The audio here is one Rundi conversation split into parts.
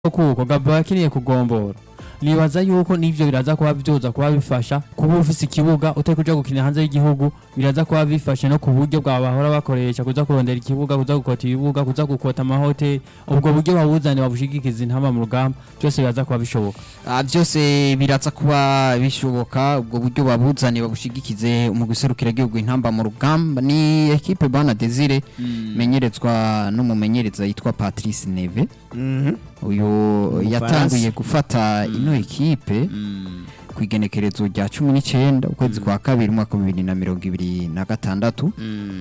kuko Gabo yakiniye kugombora nibaza yuko n'ivyo biraza kuba vyoza kuba bifasha kuba ufise ikibuga utari kuja gukina hanze y'igihugu biraza kuba bifasha no ku buryo bwa bahora bakoresha kuza kurondera ikibuga kuza gukota ibibuga kuza gukota amahoteli ubwo buryo babuzane babushigikiza intama mu rugamba byose biraza kuba bishoboka Ah, byose biraza kuba bishoboka ubwo buryo babuzane babushigikize mu guserukira igihugu intamba mu rugamba ni ekipe bana Desire menyerezwa n'umumenyereza yitwa Patrice Neve uyu yatanguye gufata ino ekipe ku igenekerezo rya cumi n'icyenda ukwezi kwa kabiri umwaka wa bibiri na mirongo ibiri na gatandatu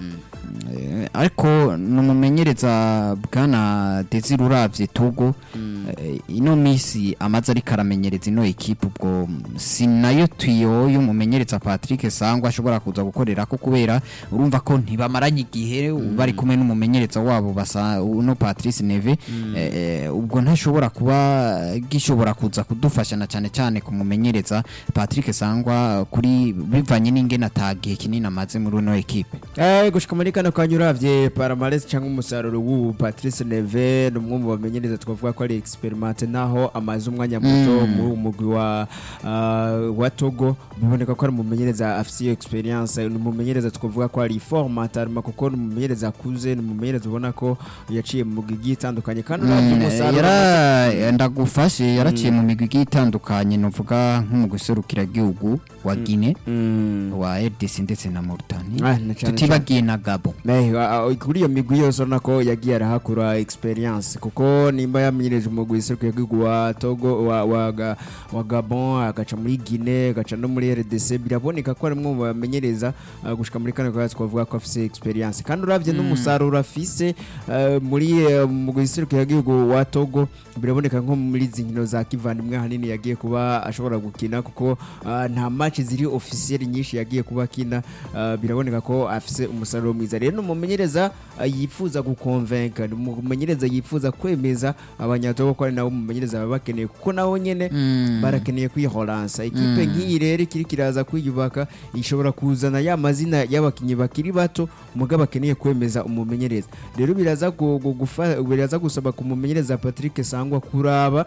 Eh, ariko ni umumenyereza bwana Desire uravye Togo eh, ino misi amaze ariko aramenyereza ino ekipe ubwo si nayo tuyo y'umumenyereza Patrick Sangwa ashobora kuza gukorera ko kubera urumva ko ntibamaranye igihe bari kumwe n'umumenyereza wabo basa uno Patrice Neve eh, eh, ubwo ntashobora kuba gishobora kuza kudufasha na cyane cyane kumumenyereza Patrick Sangwa kuri bivanye n'ingene atagihe kinini amaze muri ino ekipe Eh, gushika muri kano kanya uravye Paramaresi cyangwa umusaruro w'ubu Patrice Neve ni umwe mu bamenyereza twavuga ko ari experimente naho amaze umwanya muto muri uwo mugwi wa ah, wa Togo biboneka ko ari umumenyereza afise iyo experience ni umumenyereza twavuga ko ari formatarima kuko ni umumenyereza akuze ni umumenyereza ubona ko yaciye mu mugwi igiye itandukanye kandi uravye umusaruro yara ndagufashe yaraciye mu migwi igiye itandukanye nuvuga nko mu guserukira igihugu wa Guinea Mm. wa RDC ndetse na Mauritania Ah, na cane tutibagiye na Gabon Eh, a- a- kuri iyo migwi yose urabona ko yagiye arahakura experience kuko nimba yamenyereje umugwi iserukiye igihugu wa Togo wa, wa, Ga- wa Gabon agaca muri Guinea agaca no muri RDC biraboneka ko ari umwe mu bamenyereza uh, gushika muri kane kwa twavuga ko afise experience kandi uravye n'umusaruro afise uh, muri uh, umugwi iserukiye igihugu wa Togo biraboneka nko muri izi nkino za kivandimwe hanini yagiye kuba ashobora gukina kuko uh, nta match ziri officiel nyinshi yagiye kuba akina uh, biraboneka ko afise umusaruro mwiza rero ni umumenyereza uh, yifuza gukonvenka ni umumenyereza yifuza kwemeza abanyatogo ko ari nabo umumenyereza baba bakeneye kuko nabo nyene barakeneye kwihoransa ikipe nk'iyi rero ikiri kiraza kwiyubaka ishobora kuzana ya mazina y'abakinnyi bakiri bato muga bakeneye kwemeza umumenyereza rero biraza gu- gu- gufa- biraza gusaba ku mumenyereza Patrick Sangwa kuraba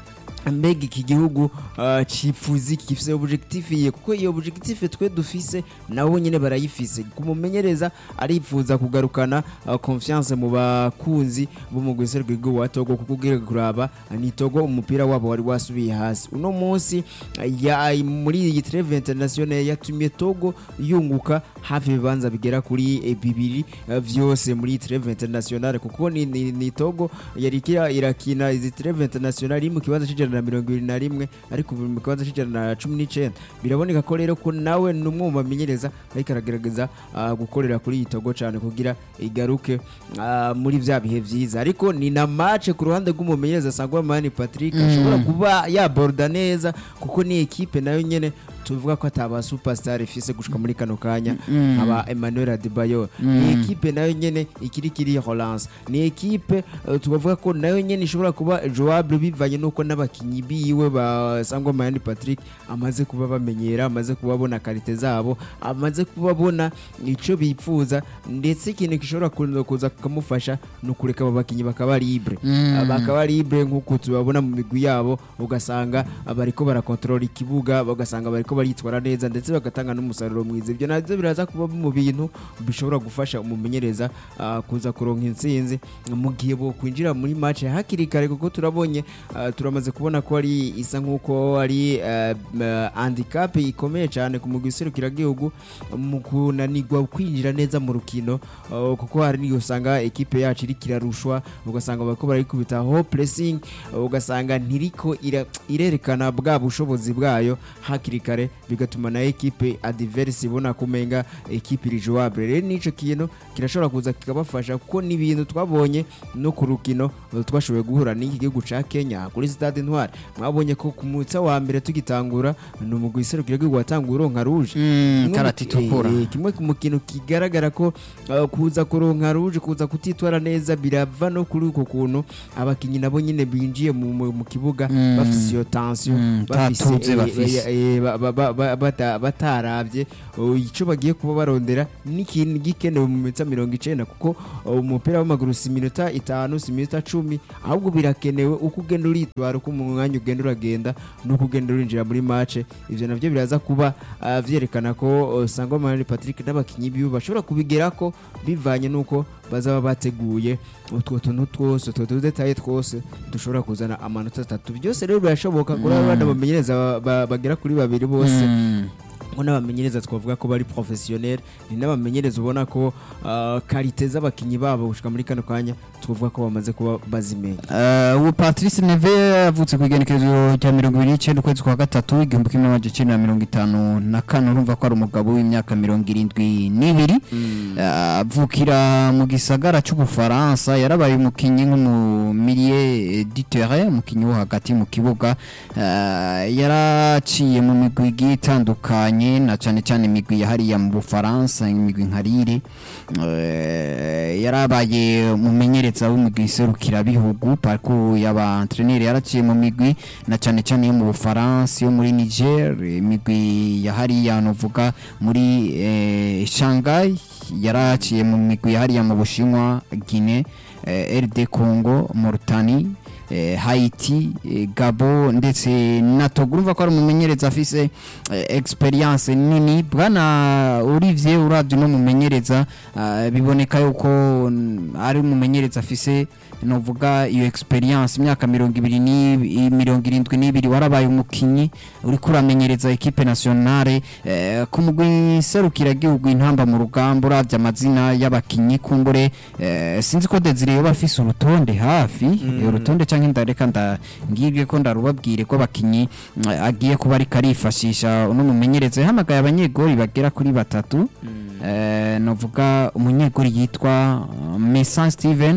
mbega iki gihugu uh, cifuza iki gifise objectif ye kuko iyo objectif twe dufise nabo nyene barayifise kumumenyereza arifuza kugarukana uh, confiance mu bakunzi bo mu gwiserwa igihugu wa Togo kuko ugiye kuraba uh, ni Togo umupira wabo wari wasubiye hasi uno munsi uh, ya muri iyi treve international yatumye Togo yunguka hafi ibibanza bigera kuri eh, bibiri uh, vyose muri iyi treve international kuko ni, ni, ni Togo yari ikira irakina izi treve international iri mu kibanza c'ijana na mirongo ibiri na rimwe ariko ubu mu kibanza c'ijana na cumi n'icenda biraboneka ko rero ko nawe ni umwe mu bamenyereza ariko aragerageza ah, gukorera kuri iyi Togo cane kugira igaruke ah, muri vya bihe vyiza ariko ni na match ku ruhande rw'umumenyereza Sangwa Mani Patrick ashobora kuba yaborda neza kuko ni ekipe nayo nyene tuvuga ko ataba superstar ifise gushika muri kano kanya aba Emmanuel Adebayor ni ekipe nayo nyene ikiri kiri relance ni ekipe uh, tubavuga ko nayo nyene ishobora kuba jouable bivanye nuko n'abakinyi biwe ba Sangwa Mayani Patrick amaze kuba bamenyera amaze kubabona karite zabo amaze kubabona ico bipfuza ndetse ikintu gishobora kuza- kuza kumufasha ni ukureka abo bakinyi bakaba libre Uh, bakaba libre nk'uko tubabona mu migwi yabo ugasanga bariko barakontorora ikibuga ugasanga bariko baritwara neza ndetse bagatanga n'umusaruro mwiza ibyo navyo biraza kuba mu bintu bishobora gufasha umumenyereza uh, kuza kuronka intsinzi mu gihe bo kwinjira muri match hakiri kare kuko turabonye uh, turamaze kubona ko ari isa nk'uko ari uh, uh, handicap ikomeye cyane ku mugwi serukiragihugu mu kunanirwa kwinjira neza mu rukino uh, kuko hari n'igihe usanga ekipe yacu iriko irarushwa ugasanga bariko barayikubita ho pressing uh, ugasanga ntiriko ira- irerekana bwa bushobozi bwayo hakiri kare bigatuma na ekipe adverse ibona kumenga ekipe iri jouable rero nico kintu kirashobora kuza kikabafasha kuko ni ibintu twabonye no ku rukino uh, twashoboye guhura n'iki gihugu ca Kenya kuri stade Intwari mwabonye ko ku munsi wa mbere tugitangura ni umugwi iserukira igihugu watanguye uronka rouge Mm, Kimwe mu- karata itukura eh, kimwe mu kintu kigaragara ko uh, kuza kuronka rouge kuza kutitwara neza birava no kuri uko kuntu abakinyi nabo nyine binjiye mu, mu, mu kibuga Mm. bafise iyo tension Mm, bafise tatuze eh, bafise. eh, eh, ba- ba- ba- ba- bata- bataravye uh, ico bagiye kuba barondera n'ikintu gikenewe mu minota mirongo icenda kuko uh, umupira w'amaguru si iminota itanu si iminota cumi ahubwo birakenewe uko ugenda uritwara uko mu mwanya ugenda uragenda n'uko ugenda urinjira muri mace ivyo navyo biraza kuba uh, vyerekana ko uh, Sangwa Manari Patrick n'abakinyi biwe bashobora kubigerako bivanye n'uko bazaba bateguye utwo tuntu twose utwo tudetaye twose dushobora kuzana amanota atatu byose rero birashoboka kuri abo bana bamenyereza ba- ba- bagera kuri babiri bose Mm. ngo n'abamenyereza twavuga ko bari professionnel ni n'abamenyereza ubona ko uh, karite z'abakinyi babo gushika muri kano kanya twavuga ko bamaze kuba bazimenya Eh, ubu patrice neve yavutse ku igenekerezo rya mirongo ibiri n'icyenda ukwezi kwa gatatu igihumbi kimwe magana cyenda na mirongo itanu na kane urumva ko ari umugabo w'imyaka mirongo irindwi n'ibiri Eh, avukira mu gisagara cy'ubufaransa yarabaye umukinnyi nk'umumilie du terrain umukinnyi wo hagati mu kibuga Eh, yaraciye mu migwi igiye itandukanye na cyane cyane imigwi ya hariya mu bufaransa imigwi nka rire Eh, yarabaye umumenyereza w'imigwi iserukirabihugu parcours y'aba entraîneur yaraciye mu migwi na cyane cyane yo mu bufaransa yo muri niger imigwi ya hariya novuga muri eh, shanghai yaraciye mu migwi ya hariya mu bushinwa guinée eh, rd congo mauritanie eh, haiti eh, gabo ndetse na togo urumva ko ari umumenyereza afise eh, experience nini bwana olivier uravye no mumenyereza ah, biboneka yuko mm, ari umumenyereza afise novuga iyo experience imyaka mirongo ibiri ni mirongo irindwi n'ibiri warabaye umukinyi uriko uramenyereza ekipe nationale eh, ku mugwi serukiragihugu intamba mu rugamba uravye amazina y'abakinyi kumbure eh, sinzi ko Desire yoba afise urutonde hafi eh, urutonde canke ndareka nda ngibye ko ndarubabwire ko abakinyi mm, agiye kuba ariko arifashisha uno mumenyereza yahamagaye abanyegori bagera kuri batatu eh, novuga umunyegori yitwa uh, Mesan Steven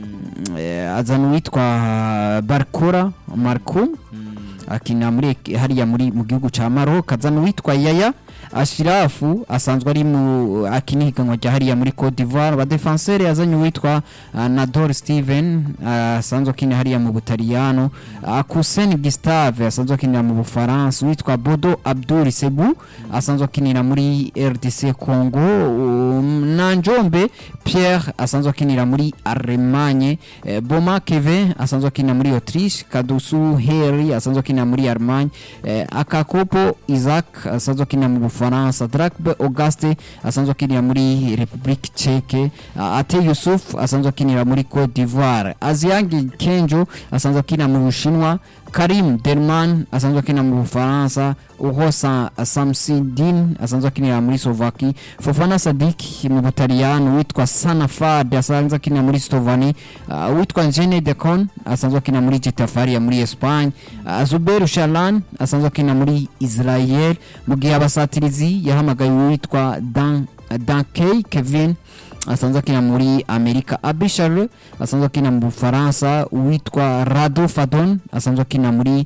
eh, azana uwitwa Barkora Marco akina muri ek- hariya muri mu gihugu ca Maroc azana uwitwa Yaya Ashirafu asanzwe ari mu akina ihiganwa rya hariya muri Cote d'Ivoire ba defenseur yazanye uwitwa uh, Nador Steven uh, asanzwe akina hariya mu Butaliyano uh, Kusen Gustave asanzwe akinira mu Bufaransa uwitwa Bodo Abdul Sebu asanzwe akinira muri RDC Congo um, na Njombe Pierre asanzwe akinira muri Allemagne eh, Boma Kevin asanzwe akinira muri Autriche Kadusu Heri asanzwe akinira muri Allemagne eh, Akakopo Isaac asanzwe akinira mu Bufaransa Drakbe Auguste asanzwe akinira muri Republique Czech uh, Ate Yusuf asanzwe akinira muri Cote d'Ivoire Aziangi Kenjo asanzwe akinira mu Bushinwa Karim Delman asanzwe akinira mu Bufaransa Uhosa Samsidin asanzwe akinira muri Slovaki Fofana Sadik mu Butaliyano witwa Sanafad asanzwe akinira muri Slovani uh, witwa Njene Decon asanzwe akinira muri Getafe muri Espagne uh, Zubeir Shalan asanzwe akinira muri Israel mu gihe abasatirizi yahamagaye uwitwa Dan Dankey Kevin asanzwe akina muri amerika abishare asanzwe akina mu bufaransa uwitwa rado fadon asanzwe akina muri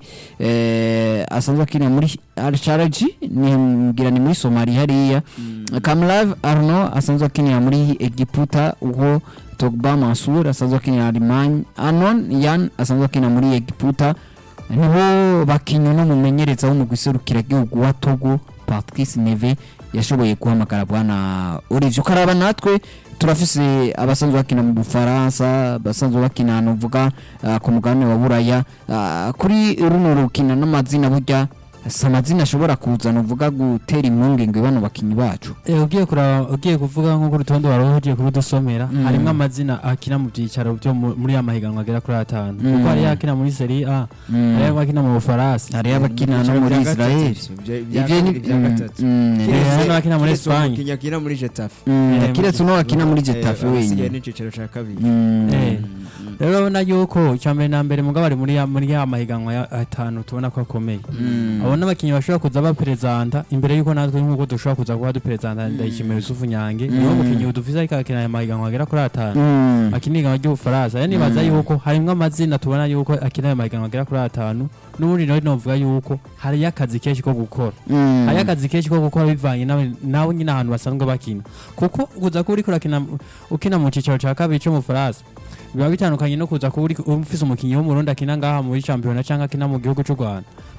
eh, asanzwe akina muri alsharaji ngira ni muri somali hariya kamlav arno asanzwe akinira muri egiputa uho togba mansur asanzwe akinira alemanye anon yan asanzwe akina muri egiputa nibo bakinnyi n'umumenyereza w'umugwi serukiragihugu wa togo patrice neve yashoboye guhamagara bwana Olivier ukaraba natwe turafise abasanzwe bakina mu Bufaransa abasanzwe bakina nuvuga uh, ku mugabane wa Buraya uh, kuri runo rukina n'amazina burya si amazina ashobora kuzana uvuga gutera impungenge bano bakinyi bacu Eh, ugiye kuraba ugiye kuvuga nko ku rutonde wari ugiye kurudusomera Mm. harimo amazina akina mu byicaro byo mu- muri ya mahiganwa agera kuri atanu Mm. kuko hariyo akina muri Serie A hariyo akina mu Bufaransa hariyo abakina no muri Israel ivyo ni bya gatatu Mm, Eh, rero- hano akina muri Espagne umukinnyi akina muri Getafe mm, Eh, kiretse uno akina muri Getafe Eh, wenyine asigaye n'iciciro ca kabiri Mm. Eh. rero urabona yuko icya mbere na mbere mugabo ari muri ya muri ya mahiganwa ya atanu tubona ko akomeye Mm. abo n'abakinnyi bashobora kuza baperezanta imbere yuko natwe nk'uko dushobora kuza kuba duperezanta ndayishimiye Yusufu Nyange niwo mukinnyi dufise ariko akina aya mahiganwa agera kuri atanu Mm. akina ihiganwa ry'ubufaransa rero nibaza Mm. yuko harimwo amazina tubona yuko akina ayo mahiganwa agera kuri atanu n'ubundi nawe novuga yuko hariyo akazi kenshi ko gukora Mm. hariyo akazi kenshi ko gukora bivanye nawe nawe nyine ahantu basanzwe bakina kuko kuza kuba uriko urakina ukina mu cicaro ca kabiri co mu Faransa biba bitandukanye no kuza kuba uri- ufise umukinnyi w'umurundi akina ngaha muri championnat canke akina mu gihugu c'u Rwanda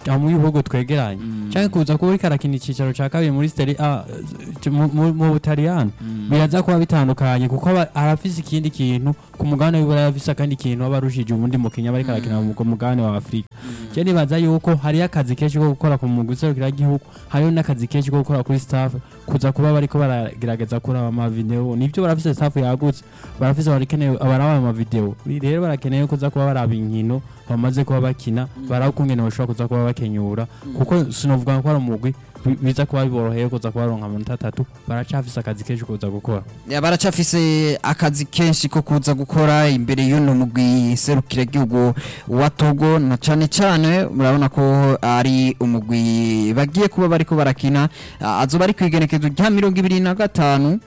aho mu bihugu twegeranye cyangwa kuza kuba ariko arakina icyicaro cya kabiri muri Serie A eh, mu- mu mu Butaliyani biraza kuba bitandukanye kuko aba arafise ikindi kintu ku mugabane w'ibura arafise akandi kintu aba arushije ubundi mukinnyi aba ariko arakina mu mugabane wa Afurika je nibaza yuko hariyo akazi kenshi ko gukora ku mugwi serukiragihugu hariyo n'akazi kenshi ko gukora kuri staff kuza kuba bariko baragerageza kuraba amavideo nivyo barafise staff yagutse barafise barakeneye baraba amavideo rero barakeneye kuza kuba baraba inkino bamaze kuba bakina baraba ukungene bashobora kuza kuba bakenyura kuko sinovuga ko ari umugwi bi- biza kuba biboroheye kuza kuba baronka amanota atatu baracafise akazi kenshi kuza gukora Ya, baracafise akazi kenshi ko kuza gukora imbere y'uno mugwi serukiragihugu wa Togo na cane cane murabona ko ari umugwi bagiye kuba bariko barakina Ah, azoba ari kwigenekezo rya mirongo ibiri na gatanu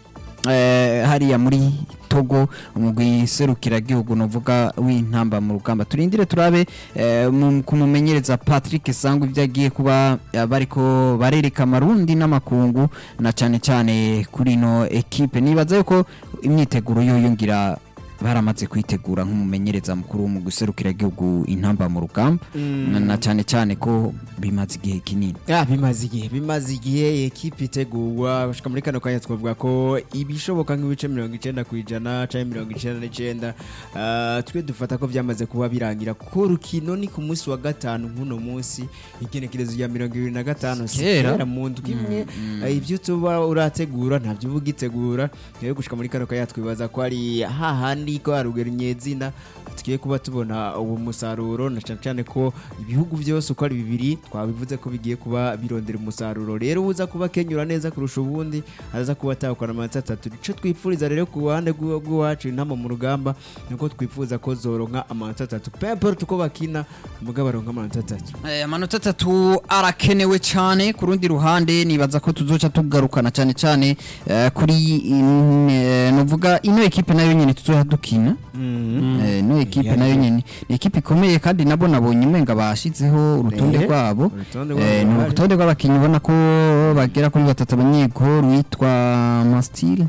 eh, hariya muri Togo umugwi serukiragihugu novuga w'intamba mu rugamba turindire turabe eh, mu- kumumenyereza Patrick Sangu ivyo agiye kuba eh, bariko barereka amarundi n'amakungu na cane cane kuri ino ekipe nibaza yuko imyiteguro yo yongira baramaze kwitegura nk'umumenyereza mukuru mu guserukira igihugu intamba mu rugamba na- na cane cane ko bimaze igihe kinini Ah, bimaze igihe bimaze igihe ekipe itegurwa gushika muri kano kanya twavuga ko ibishoboka nk'ibice mirongo icenda ku ijana canke mirongo icenda n'icenda ah, twe dufata ko vyamaze kuba birangira kuko rukino ni ku munsi wa gatanu nk'uno munsi igenekerezo rya mirongo ibiri na gatanu si Kera. kera mu ndwi imwe Ah, ivyo tuba urategura ntavyo uba ugitegura rero gushika muri kano kanya twibaza ko ari hahandi ko harugera nyezina tugiye kuba tubona uwo musaruro na cane cane ko ibihugu byose uko ari bibiri twabivuze ko bigiye kuba birondera umusaruro rero uza kuba kenyura neza kurusha ubundi aza kuba atahukana amanota atatu ico twipfuriza rero ku ruhande rw'iwa- rw'iwacu intama mu rugamba nuko twifuza ko zoronka amanota atatu pemporte uko bakina mugabo baronka amanota atatu Eh, amanota atatu arakenewe cyane ku rundi ruhande nibaza ko tuzoca tugarukana cyane cyane eh, kuri in- eh, novuga ino ekipe nayo nyene tuzoha dukina Eh, ino ekipe Yani- nayo nyene ni ekipe ikomeye kandi nabo nabonye umenga bashizeho urutonde Eh, rwabo urutonde Eh, rwabo ni ruhari. urutonde rw'abakinnyi ubona ko bagera kuri batatu abanyegoro witwa Mastil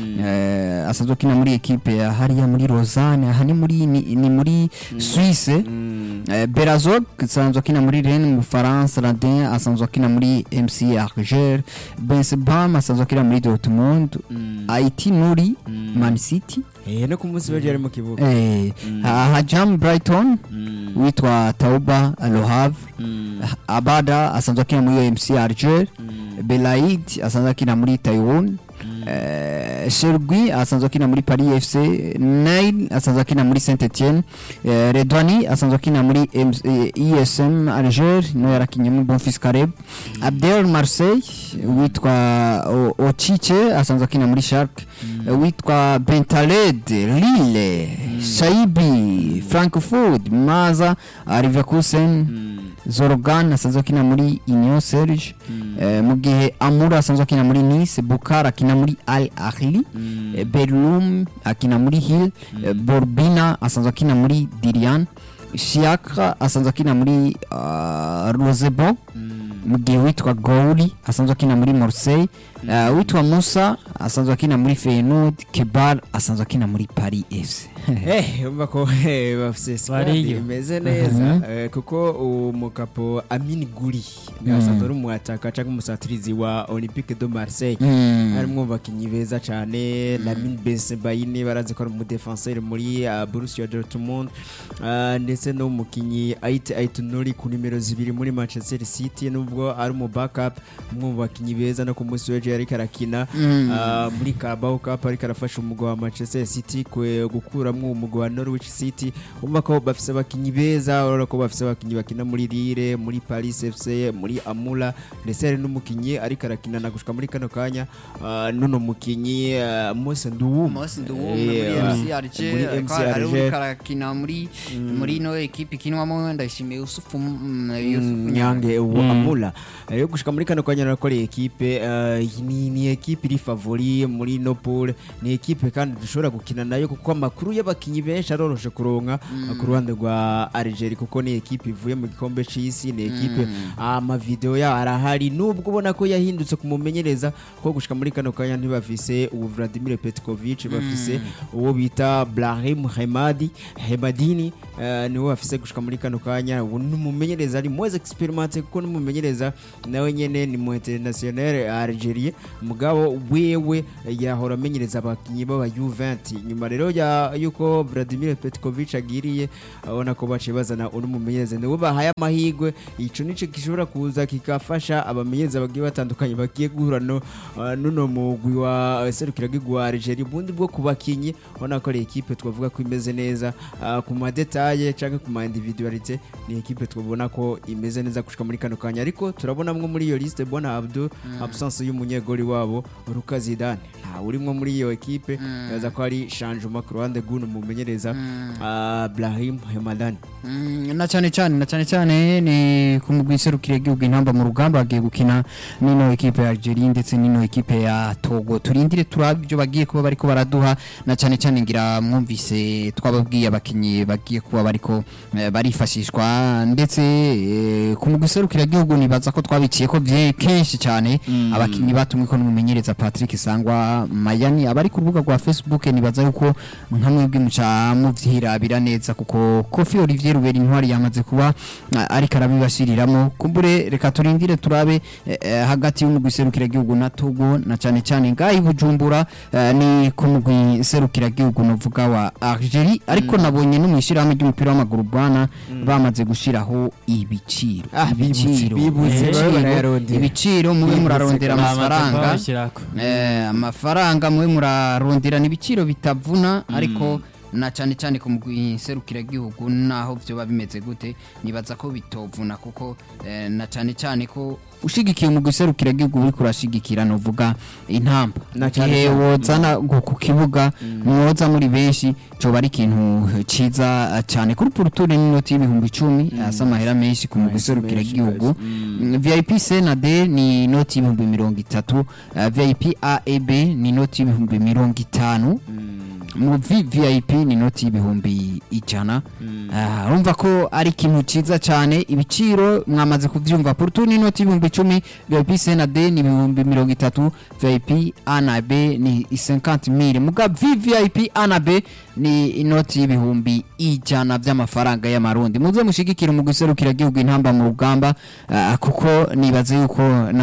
eh, asanzwe akina muri ekipe ya hariya muri Lausanne aha ni muri ni, ni muri Suisse Mm. Eh, Berazog asanzwe akina muri Rennes mu Bufaransa Radin asanzwe akina muri MC Alger Bensebam asanzwe akina muri Dortmund Mm. Haiti Nuri Mm. Man City Eh, no ku munsi w'ejo yari mu kibuga eh, Mm. ha- Hajam Brighton Mm. witwa Tauba Le Havre Mm. Abada asanzwe akina muri MC Alger Mm. Belaid asanzwe akina muri Taiwan eh, Shergui asanzwe akina muri Paris FC Nail asanzwe akina muri Saint Etienne eh, Redwani asanzwe akina muri MC, eh, ISM Alger no yarakinye muri Bonfils Careb Abdel Marseille witwa O- Ochiche asanzwe akina muri Schalke eh, witwa Bentaleb Lille Shaibi Frankfurt Maza Leverkusen Zorogan asanzwe akina muri Union Serge eh, mu gihe Amura asanzwe akina muri Nice Bukar akina muri Al Ahly eh, Berlum akina muri Hill eh, Borbina asanzwe akina muri Dirian Shiakra asanzwe akina muri uh, Rosebo mu gihe witwa Gouri asanzwe akina muri Marseille uh, witwa Musa asanzwe akina muri Feyenoord Kebar asanzwe akina muri Paris FC Eh, umva ko eh, bafise squad Bariyo. imeze neza eh, kuko umukapo Amin Guri asanzwe ari umuataka cyangwa umusatirizi wa Olympique de Marseille Mm. harimo abakinnyi beza cyane Lamine Bensebaini barazi ko ari umudefenseur muri uh, Borussia Dortmund uh, ndetse n'umukinnyi Ait Aitunori ku nimero zibiri muri Manchester City nubwo ari mu backup umwe mu bakinnyi beza no ku munsi w'ejo yari karakina Mm. uh, muri Carabao Cup ariko arafasha umugwa wa Manchester City kwe gukuramwo umugwa wa Norwich City umva ko bafise abakinnyi beza urabona ko bafise abakinnyi bakina muri Lille muri Paris FC muri Amula ndetse hari n'umukinnyi ariko arakina na gushika muri kano kanya uh, nuno mukinnyi uh, Mose Nduwuma Mose Eh, Nduwume muri uh, MC Alger muri ariko MC hari Alger. uriko arakina muri muri ino ekipe ikinwamo ndayishimiye Yusufu mm, Yusufu Mm, Nyange nyange uwo amula rero gushika muri kano kanya nakoreye ekipe uh, ni, ni ekipe iri favori muri muri no pool ni ekipe kandi dushobora gukina nayo kuko amakuru y'abakinyi benshi aroroshe kuronka uh, ku ruhande rwa Algeria kuko ni ekipe ivuye mu gikombe c'isi ni ekipe amavideo yayo arahari nubwo ubona ko yahindutse kumumenyereza ko gushika muri kano kanya ntibafise ubu Vladimir Petkovic bafise uwo bita Brahim Hemadi Hemadini uh, niwe bafise gushika muri kano kanya ubu numumenyereza ari moins experimenté kuko numumenyereza nawe nyene ni mu international Algeria mugabo wewe yahora amenyereza abakinyi b'aba U20 nyuma rero ya yuko Vladimir Petkovic agiriye abona ko baciye bazana undi mumenyereza niwe bahaye amahigwe ico nico gishobora kuza kikafasha abamenyereza bagiye batandukanye bagiye guhura no uh, nuno mugwi wa serukira wa Algeria ubundi bwo kubakinyi ubona ko ari ekipe twavuga ko imeze neza uh, ku madetaye canke ku ma individualité ni ekipe twabona ko imeze neza gushika muri kano kanya ariko turabonamwo muri iyo liste Bona Abdou absence y'umunyegori wabo Luka Zidane nta urimwo muri iyo ekipe yaza ko ari changement ku ruhande rw'uno mumenyereza uh, Brahim Hemadani Mm, na cyane cyane na cyane cyane ni ku mugwi serukire igihugu intamba mu rugamba bagiye gukina n'ino ekipe ya Algeria ndetse n'ino ekipe ya Togo turindire turabe ibyo bagiye kuba bariko baraduha na cyane cyane ngira mwumvise twababwiye abakinyi bagiye kuba bariko eh, barifashishwa ndetse eh, ku mugwi serukire igihugu nibaza ko twabiciye ko vye kenshi cyane abakinyi batumwe ko n'umumenyereza Patrick Sangwa Mayani abari ku rubuga rwa Facebook nibaza yuko nka mwebwe muca muvyirabira neza kuko Kofi Olivier Rubera intwari yamaze kuba ah, ariko arabibashiriramo kumbure reka turindire turabe eh, eh, hagati y'umugwi serukira gihugu na Togo na cyane cyane ngahi Bujumbura eh, ni ku mugwi serukira gihugu novuga wa Algeria ariko nabonye no mwishirahamwe ry'umupira w'amaguru bwana bamaze gushiraho ibiciro Ah, bibutse, bibutse, ibiciro, babe barayarondera. ibiciro mube Bibutse, murarondera Bamaze amafaranga kubabishyirako. Eh, amafaranga mwe muraronderana ibiciro bitavuna ariko na cyane cyane ku mugwi serukiragihugu naho byoba bimeze gute nibaza ko bitovuna kuko eh, na cyane cyane ko ushigikiye umugwi serukiragihugu uri kurashigikira novuga intamba Na cyane igihe cyane. wozana ngo ku kibuga mwoza muri benshi coba ari ikintu ciza eh, cyane kuri puruture n'inoti y'ibihumbi icumi asa amahera menshi ku mugwi Menshi, serukiragihugu menshi, Mm, VIP C na D ni inoti y'ibihumbi mirongo itatu uh, VIP A E B ni inoti y'ibihumbi mirongo itanu mu VVIP ni inoti y'ibihumbi ijana Ah, urumva ko ari ikintu ciza cyane ibiciro mwamaze kuvyumva Porto ni inoti y'ibihumbi icumi VIP C na D ni ibihumbi mirongo itatu VIP A na B ni 50000 muga VVIP A na B ni inoti y'ibihumbi ijana by'amafaranga y'amarundi muze mushigikira mu guserukira gihugu intamba mu rugamba ah, kuko nibaze yuko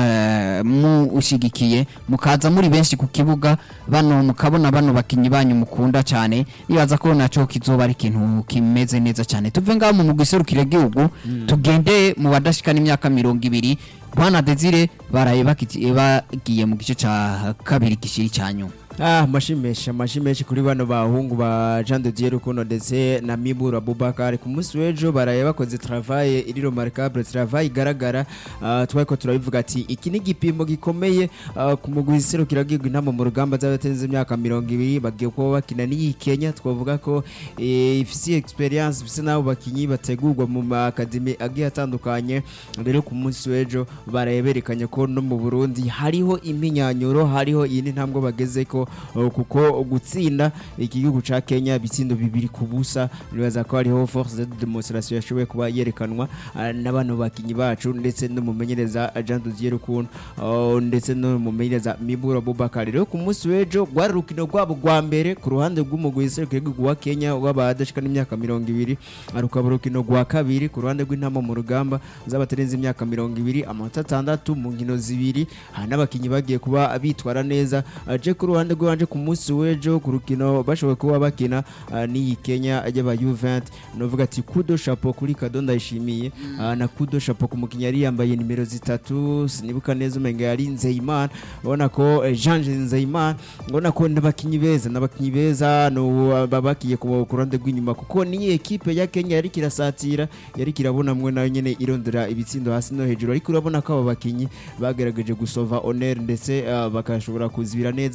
na- mu ushigikiye mukaza muri benshi ku kibuga bano mukabona bano bakinyi banyu mukunda cyane nibaza ko naco kizoba ari ikintu kimeze neza cyane tuve ngaho mu guserukira gihugu tugende mu badashikana imyaka mirongo ibiri bwana Desire baraye bakiti- bagiye mu gice ca kabiri gishiri cya nyuma Ah, amashimeshi amashimeshi kuri bano bahungu ba Jean de Dieu Rukundo ndetse na Miburu Abubakar ku munsi w'ejo baraye bakoze travail iri remarquable travail igaragara uh, twako turabivuga ati iki ni igipimo gikomeye ah, ku mugwi serukira gihugu intama mu rugamba z'abatenze imyaka mirongo ibiri bagiye kuba bakina n'iyi Kenya twavuga ko eh, ifise experience ifise nabo bakinyi bategurwa mu makademi agiye atandukanye rero ku munsi w'ejo baraye berekanye ko no mu Burundi hariho iminyanyuro hariho iyindi ntambwe bageze ko uh, kuko gutsinda igihugu ca Kenya bitsindo bibiri ku busa nibaza ko hariho force de demonstration yashoboye kuba yerekanwa uh, n'abantu bakinyi bacu ndetse n'umumenyereza Jean Didier Rukundo uh, ndetse n'umumenyereza Mibura Abubakar rero ku munsi w'ejo rwari urukino rwabo rwa mbere ku ruhande rw'umugwi w'igihugu wa Kenya w'abadashika n'imyaka mirongo ibiri rukaba urukino rwa kabiri ku ruhande rw'intama mu rugamba z'abatarenze imyaka mirongo ibiri amanota atandatu mu nkino zibiri hari n'abakinnyi bagiye kuba bitwara neza aje ku ruhande rw'iwanje ku munsi w'ejo ku rukino bashoboye kuba bakina ah, n'iyi Kenya y'aba U20 novuga ati kudo chapeau kuri Kado ndayishimiye ah, na kudo chapeau ku mukinnyi yari yambaye nimero zitatu sinibuka neza umenga yari Nzeyimana ubona ko eh, Jean Nzeyimana ubona ko n'abakinnyi beza n'abakinnyi beza no babakiye ku ku ruhande rw'inyuma kuko ni ekipe ya Kenya yari kirasatira yari kirabona mwe nayo nyene irondera ibitsindo hasi no hejuru ariko urabona ko aba bakinnyi bagerageje gusova honor ndetse ah, bakashobora kuzibira neza bakagera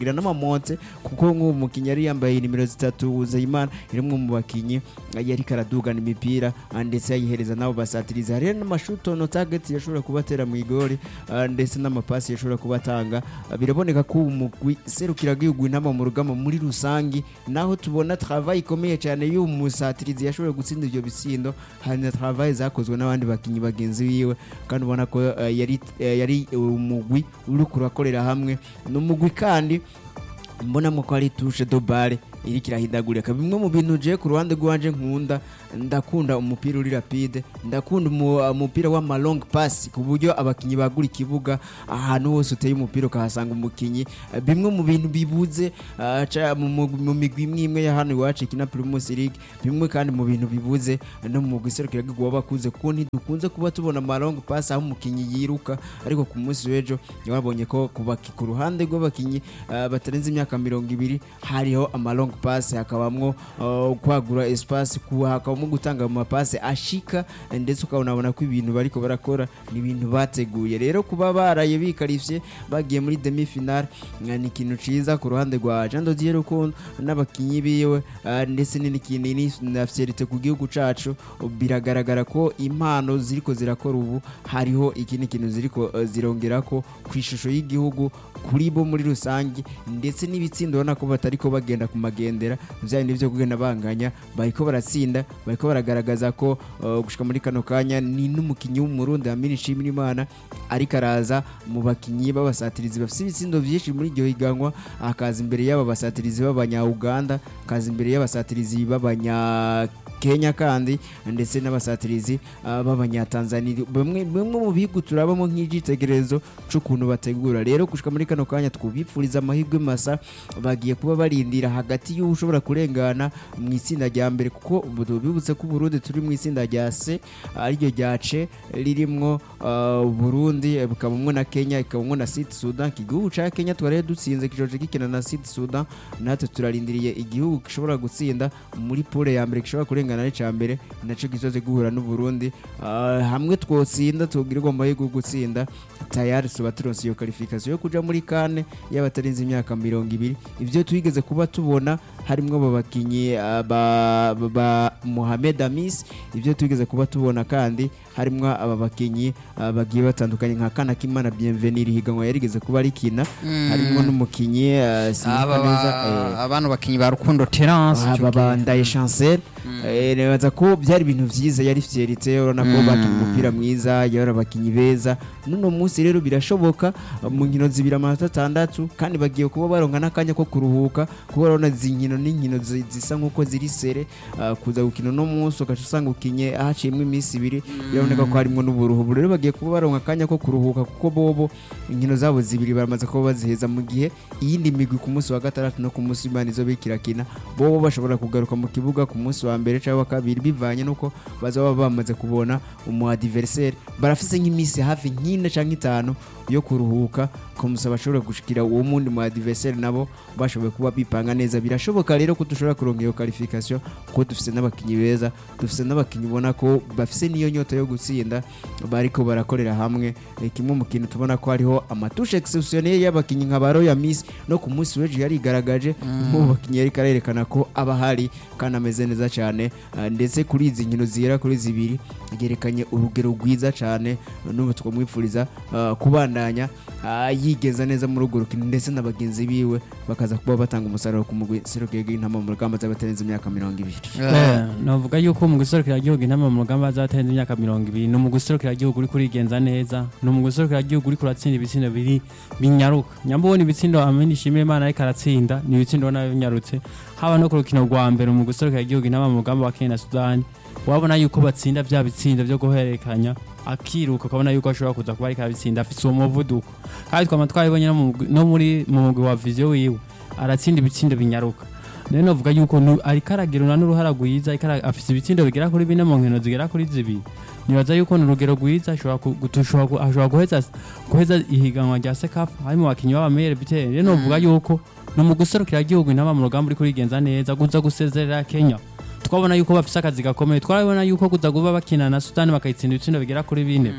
bakagira n'amamonte kuko nk'uwo mukinnyi yari yambaye nimero zitatu Uzeyimana yari umwe mu bakinnyi eh, yari karadugana imipira ah, ndetse yayihereza nabo basatiriza hari n'amashuto no target yashobora kubatera mu igori ah, ndetse n'amapasi yashobora kubatanga Ah, biraboneka ko umugwi serukira gihugu intama mu rugamba muri rusangi naho tubona travail ikomeye cyane y'uwo musatirizi yashoboye gutsinda ibyo bitsindo hari na travail zakozwe n'abandi bakinnyi bagenzi biwe kandi ubona ko eh, yari eh, yari umugwi uri kurakorera hamwe ni umugwi kandi mbonamo ko ari tushe do bare iriko irahindagurika bimwe mu bintu je ku ruhande rwanje nkunda ndakunda umupira uri rapide ndakunda umu- umupira w'ama long pass ku buryo abakinyi bagura ikibuga ahantu hose uteye umupira ukahasanga umukinyi Eh, bimwe mu bintu bibuze ah, ca- mu- mu mu migwi imwe imwe ya hano iwacu ikina Primus League bimwe kandi mu bintu bibuze no mu mugwi serukiragihugu w'abakuze kuko ntidukunze kuba tubona ama long pass aho umukinyi yiruka ariko ku munsi w'ejo wabonye ko ku baki- ku ruhande rw'abakinyi ah, batarenze imyaka mirongo ibiri hariho ama long pass hakabamwo ah, kwagura espace ku- hakabamo gutanga mu mapase ashika eh, ndetse ukabonabona ko ibintu bariko barakora ni ibintu bateguye rero kuba baraye bikarivye bagiye muri demi finale eh, ni ikintu ciza ku ruhande rwa Jean Dodier Rukundo n'abakinyi biwe ah, ndetse n'ikintu ni na fierté ku gihugu cacu biragaragara ko impano ziriko zirakora ubu hariho ikindi kintu ziriko eh, zirongerako ku ishusho y'igihugu kuri bo muri rusange ndetse n'ibitsindo ubona ko batariko bagenda ku magendera bya bindi byo kugenda banganya bariko baratsinda bariko baragaragaza ko uh, gushika muri kano kanya ni n'umukinyi w'umurundi Amini Nshimirimana ariko araza mu bakinyi b'abasatirizi bafite ibitsindo vyinshi muri iryo higanwa akaza imbere y'aba basatirizi b'abanya-Uganda akaza imbere y'abasatirizi b'abanya Kenya kandi ndetse n'abasatirizi uh, b'abanyatanzania bamwe bamwe mu bihugu turabamo nk'igitekerezo c'ukuntu bategura rero gushika muri kano kanya twubipfuriza amahirwe masa bagiye kuba barindira hagati y'uwo ushobora kurengana mu itsinda rya mbere kuko ubu tubibutse ko Burundi turi mu itsinda rya C ariryo rya C ririmwo uh, Burundi eh, bukabamwo na Kenya ikabamwo na Sud Sudan igihugu ca Kenya twari dutsinze kijoje gikina na Sud Sudan natwe turarindiriye igihugu gishobora gutsinda muri pole ya mbere gishobora kurengana ari ca mbere naco gizoze guhura n'u Burundi uh, hamwe twotsinda tugirirwa amahirwe yo gutsinda tayari tuba turonse iyo qualification yo kuja muri kane y'abatarenze imyaka mirongo ibiri ivyo twigeze kuba tubona harimwo aba bakinyi ah, ba, ba, ba Mohamed Amis ivyo twigeze kuba tubona kandi harimwo aba bakinyi ah, bagiye batandukanye nka Kana Kimana Bienvenue higanwa yarigeze kuba rikina harimwo n'umukinyi ah, sinibuka Aba neza ba- eh, abantu bakinyi ba Rukundo Terence ico gihe. babandaye chancel Eh, nibaza ko byari ibintu byiza yari fierite urabona ko Mm. bakinnye umupira mwiza yari abakinnyi beza n'uno munsi rero birashoboka uh, mu nkino zibiri amanota atandatu kandi bagiye kuba baronka n'akanya ko kuruhuka kuba urabona izi nkino n'inkino zi- zisa nk'uko ziri sere uh, kuza gukina uno munsi ugaca usanga ukinye haciyemo iminsi ibiri biraboneka ko harimo n'uburuhu ubu rero bagiye kuba baronka akanya ko kuruhuka kuko bobo inkino zabo zibiri baramaze kuba baziheza mu gihe iyindi migwi ku munsi wa gatandatu no ku munsi w'imana izo bikirakina bobo bashobora kugaruka mu kibuga ku munsi wa mbere cyangwa wa kabiri bivanye n'uko bazaba bamaze kubona umu adversaire barafise nk'iminsi hafi nk'ine cyangwa itanu yo kuruhuka komusa bashobora gushikira uwo mundi mu adversaire nabo bashoboye kuba bipanga neza birashoboka rero ko dushobora kuronka iyo qualification kuko dufise n'abakinyi beza dufise n'abakinyi ubona ko bafise niyo nyota yo gutsinda bariko barakorera hamwe Eh, kimwe mu kintu tubona ko hariho amatushe exceptionnel y'abakinyi nka baro ya Miss no ku munsi w'ejo yarigaragaje mu bakinyi yari karerekana ko aba hari kandi ameze neza cyane Ah, ndetse kuri izi nkino zigera kuri zibiri yerekanye urugero rwiza cyane n'ubu twamwifuriza ah, kubandanya ah, yigenza neza muri urwo rukino ndetse na bagenzi biwe bakaza kuba batanga umusaruro ku mugwi serukeye intama mu rugamba z'abatarenze imyaka mirongo ibiri Eh, navuga yuko mu gihugu intama mu rugamba zatenze imyaka mirongo ibiri ni mu gihugu uri kurigenza neza ni mu gihugu uri kuratsinda ibitsindo biri binyaruka nyamba ubona ibitsindo amini ishimira imana ariko aratsinda ni ibitsindo ubona binyarutse haba no ku rukino rwa mbere mu gihugu intama mu rugamba wa kenya na sudani wabona yuko batsinda bya bitsindo byo guhererekanya akiruka ukabona yuko ashobora kuza kuba ariko abitsinda afite uwo muvuduko kandi twaba twabibonye no mu mugwi- no muri mu mugwi wa viziyo wiwe aratsinda ibitsindo binyaruka rero navuga yuko nu- ariko aragirana n'uruhara rwiza ariko ara- afise ibitsindo bigera kuri bine mu nkino zigera kuri zibiri nibaza yuko ni urugero rwiza ashobora ku- gu- dushobora ku- ashobora guheza guheza ihiganwa rya sekafa harimo abakinnyi b'abamere biteri rero navuga yuko ni mu guserukira igihugu intama mu rugamba uri kurigenza neza kuza gusezerera kenya twabona yuko bafise akazi gakomeye twarabona yuko kuza kuba bakina na sudani bakayitsinda ibitsindo bigera kuri bine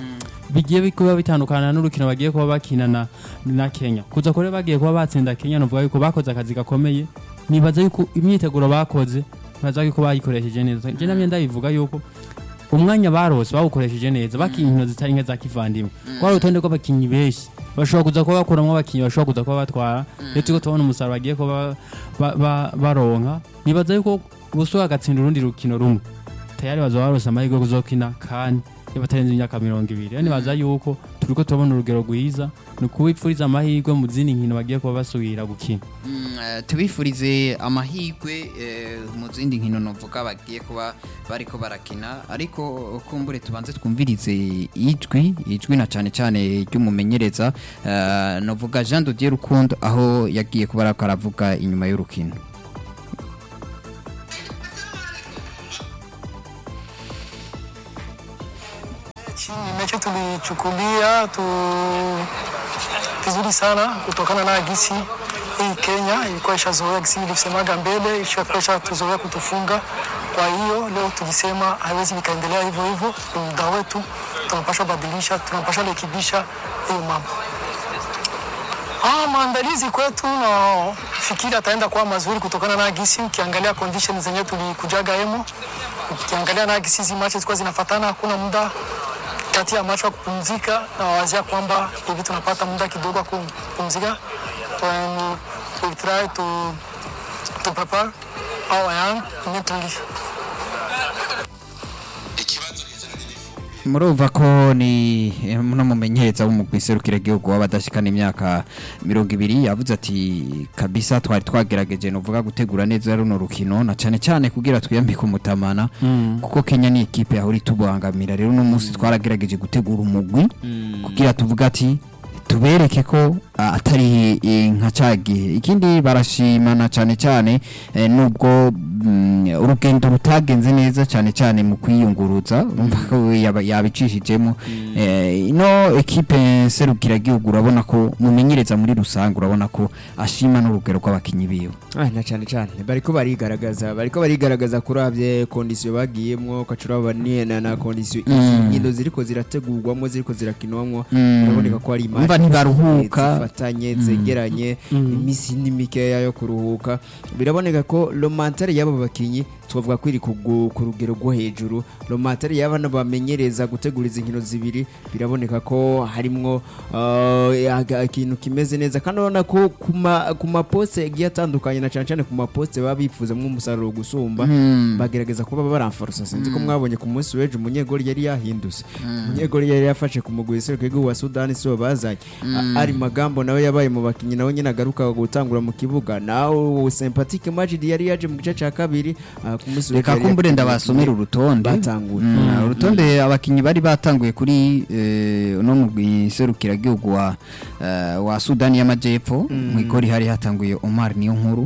bigiye kuba bitandukana n'urukino bagiye kuba bakina na, na Kenya kuza kure bagiye kuba batsinda Kenya novuga yuko bakoze akazi gakomeye nibaza yuko imyiteguro bakoze nibaza yuko bayikoresheje neza je namye ndabivuga yuko umwanya barose bawukoresheje neza bakinya inkino zitari nke za kivandimwe kwari urutonde rw'abakinnyi benshi bashobora kuza kuba bakuramwo abakinnyi bashobora kuza kuba batwara rero turiko tubona umusaruro bagiye kuba ba- ba- baronka nibaza yuko busubira agatsinda urundi rukino rumwe tayari bazoba barose amahirwe yo kuzokina kandi batarenze imyaka mirongo ibiri rero nibaza yuko turiko turabona urugero rwiza ni ukubipfuriza amahirwe mu zindi nkino bagiye kuba basubira gukina Mm, eh, tubifurize amahirwe eh, mu zindi nkino novuga bagiye kuba bariko barakina ariko kumbure tubanze twumvirize ijwi ijwi na cyane cyane ry'umumenyereza eh, novuga Jean Dodier Rukundo aho yagiye kuba ariko aravuga inyuma y'urukino Mechi ni mechi tulichukulia tu vizuri sana kutokana na gisi hii Kenya ilikuwa ishazoea gisi nilivyosemaga mbele, ishakuwa ishatuzoea kutufunga. Kwa hiyo leo tulisema haiwezi vikaendelea hivyo hivyo, ni muda wetu, tunapaswa badilisha, tunapaswa rekebisha hiyo mambo. Ah, maandalizi kwetu nafikiri ataenda kuwa mazuri kutokana na gisi, ukiangalia condition zenyewe tulikujaga hemo, ukiangalia na gisi hizi matches zilikuwa zinafatana, hakuna muda kati ya macho ya kupumzika na wazia kwamba hivi tunapata muda kidogo wa kupumzika. When we try to, to prepare our young mentally. murumva ko ni eh, muno mumenyereza w'umugwi serukiragihugu w'abadashikana imyaka mirongo ibiri yavuze ati kabisa twari twagerageje novuga gutegura neza runo rukino na cyane cyane kugira twiyambike umutamana kuko Kenya ni ikipe yahora itubangamira rero uno munsi twaragerageje gutegura umugwi kugira tuvuga ati tubereke ko ah, atari eh, nka ca gihe ikindi barashimana cyane cyane eh, nubwo mm, urugendo rutagenze neza cyane cyane mu kwiyunguruza urumva ko yaba- yabicishijemo Eh, ino ekipe serukiragihugu urabona ko mumenyereza muri rusange urabona ko ashima n'urugero rw'abakinnyi biwe Ah, na cyane cyane bariko barigaragaza bariko barigaragaza kuravye kondisiyo bagiyemwo ukacuraba ni na, na kondisiyo izi Mm. nkino ziriko zirategurwamwo ziriko zirakinwamwo Mm. biraboneka ko ari Umva ntibaruhuka. zifatanye zegeranye imisi ni mikeya yo kuruhuka biraboneka ko romantare y'abo bakinyi twavuga ko iri ku gu- ku rugero rwo hejuru romantare y'abana bamenyereza gutegura izi nkino zibiri biraboneka ko harimwo uh, aga- ikintu kimeze neza kandi urabona ko ku ma- ku maposte agiye atandukanye na cyane cyane ku maposte baba bifuzamwo umusaruro gusumba Mm. bagerageza kuba baramfarusa sinzi ko mwabonye ku munsi w'ejo umunyegori yari yahindutse umunyegori yari yafashe ku mugwi w'igihugu wa sudani sibo bazanye A- ari magambo nawe yabaye mu bakinnyi nawe nyine agaruka gutangura mu kibuga nawe sympatique majidi yari yaje mu gice cya kabiri ah, ku munsi w'ejo reka yari kumbure yakinnye ndabasomera urutonde batanguye Mm, urutonde abakinnyi bari batanguye kuri eh, uno mugwi serukiragihugu wa eh, wa Sudani y'Amajyepfo mu igori hari hatanguye Omar niyo nkuru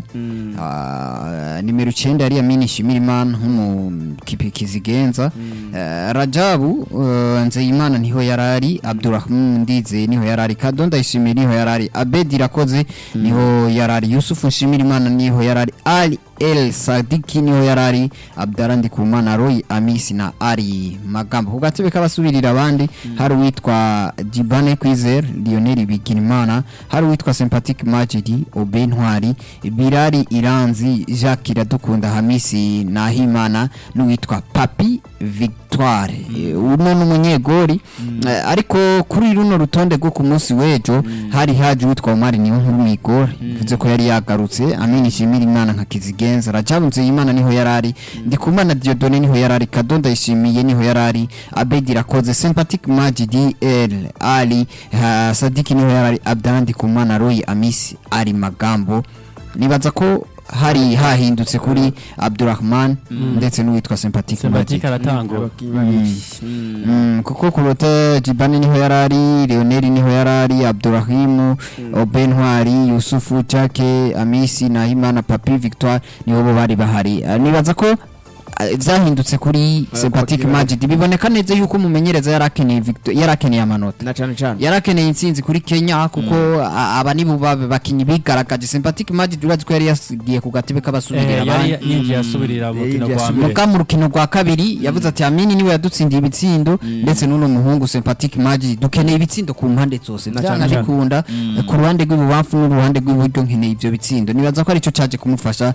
Ah, nimero 9 yari Amini Shimirimana nk'umukipe kizigenza Eh, Rajabu eh, Nzeyimana niho yarari Abdurrahman Ndize niho yarari Kadonda Ishimire niho yarari Abedi Rakoze niho yarari Yusufu Nshimirimana niho yarari Ali El Sadiki niho yarari Abdara Ndikumana Roy Amisi na Ari Magambo ku gatebe k'abasubirira abandi hari uwitwa Dibane Kwizer Lionel Bigirimana hari uwitwa Sympathetic Majidi Obe Ntwari Birari Iranzi Jacques Iradukunda Hamisi Nahimana n'uwitwa Papi Victoire Eh, uno n'umunyegori Eh, ariko kuri runo rutonde rwo ku munsi w'ejo hari haje uwitwa Omar niyo nkuru mwigori bivuze ko yari yagarutse Amini Shimira Imana nka Kizigenza Rajabu Nzeyimana niho yarari Ndikumana Dieudonné niho yarari Kadonda Ishimiye niho yarari Abedi Rakoze Sympathetic Majidi El Ali ha, Sadiki niho yarari Abdallah Ndikumana Roy Amisi ari magambo nibaza ko hari hahindutse kuri Abdurrahman ndetse n'uwitwa Sympathetic Majidi sematike aratangura abakinnyi babiri Mm. Mm, kuko kurote Jibani niho yarari Leonel niho yarari Abdurrahim Oben Ntwari Yusufu Chake Amisi Nahimana Papi Victoire niho bo bari bahari Ah, nibaza ko eh, zahindutse kuri Sympathetic kwa Majid biboneka neza yuko umumenyereza yarakeneye victo- yarakeneye amanota na cyane cyane yarakeneye intsinzi kuri Kenya kuko a- aba nibo babe bakinyi bigaragaje Sympathetic Majid urazi ko yari yasigiye ku gatebe k'abasubirira Eh, abandi yari yinjiye asubirira mu Yari rukino yinjiye rwa asubirira. mbere muga mu rukino rwa kabiri yavuze ati amini niwe yadutsindiye ibitsindo ndetse n'uno muhungu Sympathetic Majid dukeneye ibitsindo ku mpande zose Na byanga cyane cyane. bikunda ku ruhande rw'ibubamfu n'uruhande rw'iburyo nkeneye ibyo bitsindo nibaza ko aricyo cyaje kumufasha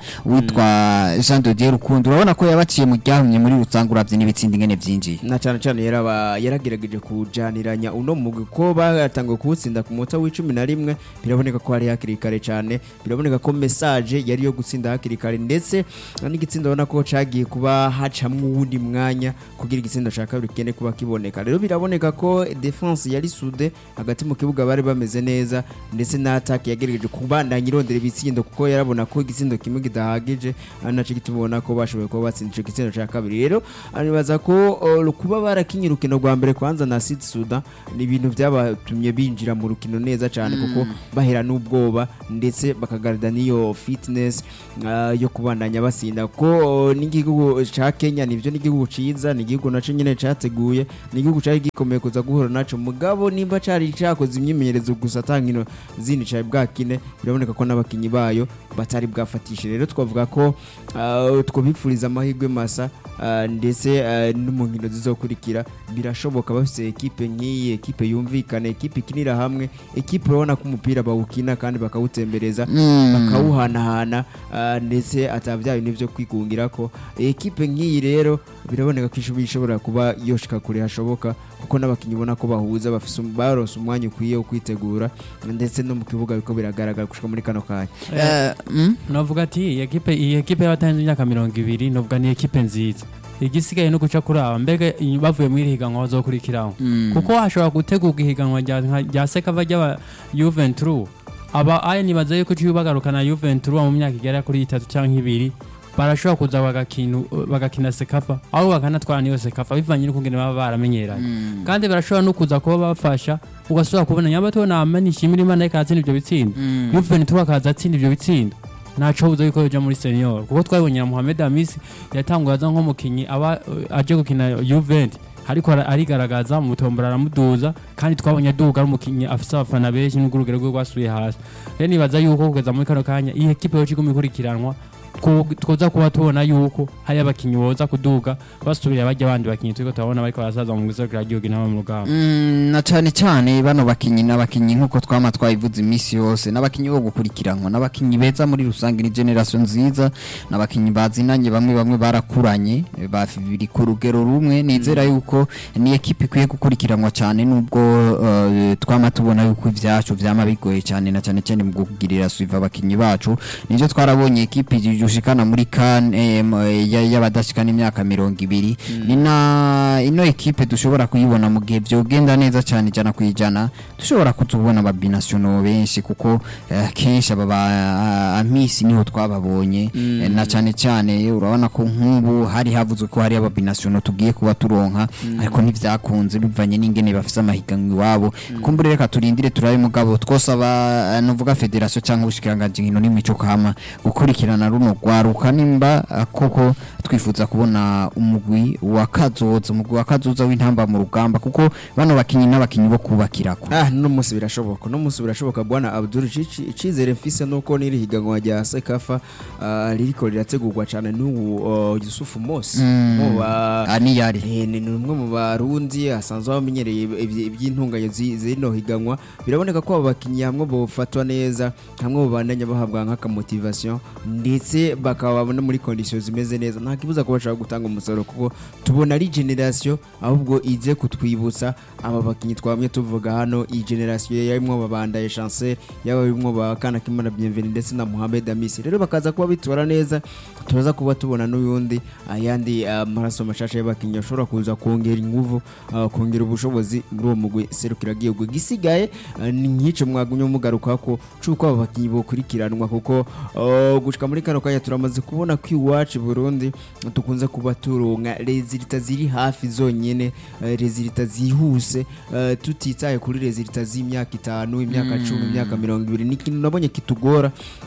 witwa Jean de Dieu Rukundo urabona ko yabaciye mu ryahumye muri rusange uravye n'ibitsindo ingene vyinjiye na cyane cyane yaraba yaragerageje kujaniranya uno mugwi ko batangiye kuwutsinda ku munota w'icumi na rimwe biraboneka ko hari hakiri kare cyane biraboneka ko message yari yo gutsinda hakiri kare ndetse n'igitsindo ubona ko cagiye kuba hacamwo uwundi mwanya kugira igitsindo ca kabiri kigende kuba kiboneka rero biraboneka ko defense yari sude hagati mu kibuga bari bameze neza ndetse na attack yagerageje kubandanya irondera ibitsindo kuko yarabona ko igitsindo kimwe kidahagije ari naco gituma ubona ko bashoboye kuba batsinda ico gitsindo ca kabiri rero nibaza ko uh, kuba barakinye urukino rwa mbere kwanza na Sud Sudan ni ibintu byabatumye binjira mu rukino neza cyane kuko bahera n'ubwoba ndetse bakagarada n'iyo fitness uh, yo kubandanya basinda kuko uh, n'igihugu ca Kenya nivyo n'igihugu ciza ni igihugu naco nyene categuye ni igihugu cari gikomeye kuza guhura naco mugabo nimba cari cakoze imyimenyerezo gusa atankino zindi cari bwakine biraboneka ko n'abakinyi bayo batari bwafatishe rero twavuga ko uh, twabipfuriza amahirwe masa uh, ndetse uh, no mu nkino zizokurikira birashoboka bafite ekipe nk'iyi ekipe yumvikana ekipe ikinira hamwe ekipe urabona ko umupira bawukina kandi bakawutembereza bakawuhanahana uh, ndetse atabya bintu byo kwigungira ko ekipe nk'iyi rero biraboneka ko ishoboye ishobora kuba yoshika kure hashoboka kuko n'abakinnyi ubona ko bahuza bafise um- barose umwanya ukwiye wo kwitegura ndetse no mu kibuga biko biragaragara gushika muri kano kanya Eh, mm? novuga ati iyi ekipe iyi ekipe y'abatanze imyaka mirongo ibiri novuga ni ekipe nziza igisigaye no guca kuri aba mbega iyi- bavuye muri iri higanwa bazokurikiraho Mm. kuko hashobora gutegurwa ihiganwa rya nka- rya sekava ry'aba Juventus aba aya nibaza yuko ciye bagarukana Juventus mu myaka igera kuri itatu cyangwa ibiri barashobora kuza bagakina bagakina sekafa aho bakanatwara niyo sekafa bivanye n'ukungene baba baramenyeranye kandi barashobora no kuza kuba bafasha ugasubira kubona nyamba tubona amani ishimira imana ariko aratsinda ibyo bitsindo Juventus akaza atsinda ibyo bitsindo ntaco buza yuko yoja muri senior kuko twabonye na Mohamed Amisi yatanguye aza nk'umukinyi aba uh, aje gukina Juventus ariko ara- arigaragaza mu tombora aramuduza kandi twabonye aduga ari umukinyi afise abafana benshi n'urugero rwe rwasubiye hasi rero nibaza yuko kugeza muri kano kanya iyi ekipe yoca iguma ikurikiranwa two- twoza kuba tubona yuko hari abakinyi boza kuduga basubira bajya abandi bakinyi turiko turabona bariko barasaza mu giserukira gihugu inama mu rugamba Mm, na cyane cyane bano bakinyi n'abakinyi nk'uko twama twabivuze iminsi yose n'abakinyi bo gukurikiranwa n'abakinyi beza muri rusange ni generation nziza n'abakinyi bazinanye bamwe bamwe barakuranye biri ku rugero rumwe nizera yuko ni ekipe ikwiye gukurikiranwa cyane nubwo eh, twama tubona yuko ivyacu vyama bigoye cyane na cyane cyane mu kugirira suiva abakinyi bacu nivyo twarabonye ekipe yushikana muri kan y'abadashikana imyaka mirongo ibiri ni na ino ekipe dushobora kuyibona mu gihe vyogenda neza cyane ijana ku ijana dushobora kutubona ababinasiono benshi kuko eh, kenshi aba ba amisi niho twababonye eh, na cyane cyane urabona ko nk'ubu hari havuzwe ko hari ababinasiono tugiye kuba turonka ariko ntivyakunze bivanye n'ingene bafise amahiganwa iwabo kumbure reka turindire turabe mugabo twosaba eh, nuvuga federation cyangwa ubushikiranganji nkino n'imico kama gukurikirana runo rwaruka nimba eh, koko twifuza kubona umugwi wa kazoza umugwi wa kazoza w'intamba mu rugamba kuko bano bakinyi n'abakinyi bo kubakirako Ah, no musi birashoboka no musi birashoboka bwana Abdul Cici icizere mfise nuko niri higanwa rya Sekafa ah, ririko rirategurwa cyane n'ubu uh, Yusuf Mos Mm. mu ba aniyari Eh, ni umwe mu barundi asanzwe bamenyereye iby- iby'intunganye zi- zino higanwa biraboneka ko aba bakinnyi hamwe bafatwa neza hamwe babandanya bahabwa nk'akamotivation ndetse bakaba no muri condition zimeze neza nta kibuza ko bashaka gutanga umusaruro kuko tubona ari generation ahubwo ize kutwibutsa aba bakinnyi twamye tuvuga hano iyi generation yarimo babandaye chancel yaba barimo ba kana kimana bienvenue ndetse na Mohamed Amisi rero bakaza kuba bitwara neza turaza kuba tubona n'uyundi ayandi amaraso mashasha y'abakinnyi ashobora kuza kongera inguvu ah, kongera ubushobozi muri uwo mugwi serukira gihugu gisigaye ah, ni nk'ico mwagumye mugaruka ko cuko aba bakinnyi bokurikiranwa kuko ah, gushika muri kano kanya turamaze kubona ko iwacu i Burundi tukunze kuba turonka rezilita ziri hafi zonyene eh, rezilita zihuse eh, tutitaye kuri rezilita z'imyaka itanu imyaka cumi imyaka mirongo ibiri ni ikintu nabonye kitugora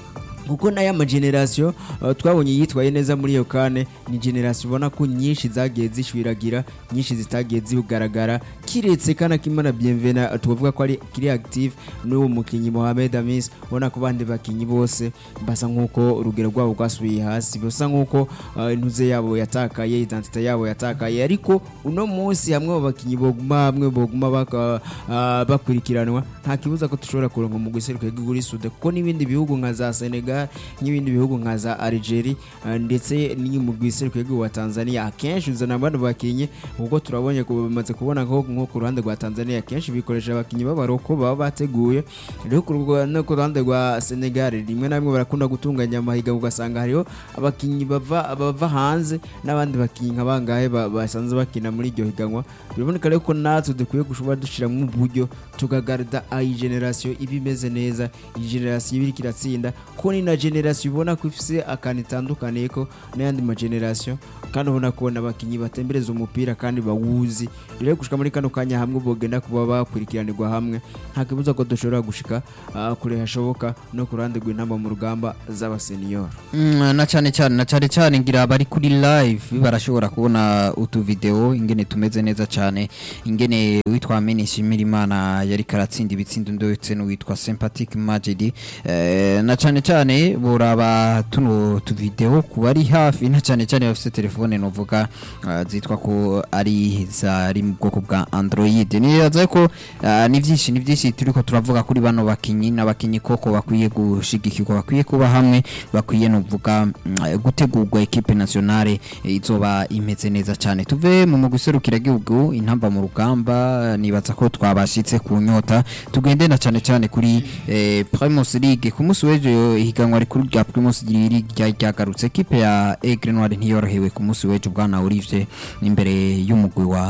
kuko n'aya mageneration uh, twabonye yitwaye neza muri iyo kane ni generation ubona ko nyinshi zagiye zishwiragira nyinshi zitagiye zigaragara kiretse kana kimana bienvena tuvuga ko ari kiri active n'uwo mukinyi Mohamed Amis ubona ko bandi bakinyi bose basa nkuko urugero rwabo rwasubiye hasi basa nkuko uh, intuze yabo yatakaye identite yabo yatakaye ariko uno munsi hamwe mu bakinyi boguma hamwe boguma baka, uh, bakurikiranwa nta kibuza ko dushobora kuronka mu guseruka igihugu Sude kuko n'ibindi bihugu nka za Senegal n'ibindi bihugu nka za Algeria uh, ndetse ni mu guseruka igihugu wa Tanzania akenshi uzana abantu bakinyi kuko turabonye ko bamaze kubona ko nko ku ruhande rwa Tanzania akenshi bikoresha abakinyi b'abaroko baba bateguye rero ku rwa- no ku ruhande rwa Senegal rimwe na rimwe barakunda gutunganya amahiga ugasanga hariho abakinyi bava bava hanze n'abandi bakinyi nka bangahe ba- basanzwe bakina muri iryo higanwa biraboneka rero ko natwe dukwiye gushobora dushyiramo uburyo tukagarida iyi generasiyo iba imeze neza iyi generasiyo iba iriko iratsinda ko ni na generasiyo ubona ko ifise akantu itandukaniye ko n'ayandi magenerasiyo kandi ubona ko n'abakinyi batembereza umupira kandi bawuzi rero gushika muri kano kanya hamwe bogenda kuba bakurikiranirwa hamwe nta kibuza ko dushobora gushika ah, kure hashoboka no ku ruhande rw'intamba mu rugamba z'abaseniyoro Mm, na cyane cyane na cyane cyane ngira bari kuri live barashobora kubona utu video ingene tumeze neza cyane ingene witwa Menishimira Imana yari karatsinda ibitsindo ndetse n'uwitwa Sympathetic Majidi eh, na cyane cyane boraba tuno tu video ku bari hafi na cyane cyane bafite telefone novuga uh, zitwa ko ari zari mu bwoko bwa Android niyaza ko uh, ni byinshi ni byinshi turiko turavuga kuri bano bakinyi n'abakinyi koko bakwiye gushigikirwa bakwiye kuba hamwe bakwiye novuga mm, gutegurwa equipe nationale eh, izoba imeze neza cyane tuve mu muguserukira gihugu intamba mu rugamba nibaza ko twabashitse ku nyota tugende na cyane cyane kuri eh, Primus League ku munsi w'ejo ihiganwa rikuru rya Primus League rya- ryagarutse equipe ya Aigle Noir ntiyorohewe ku munsi w'ejo bwana Olivier imbere y'umugwi wa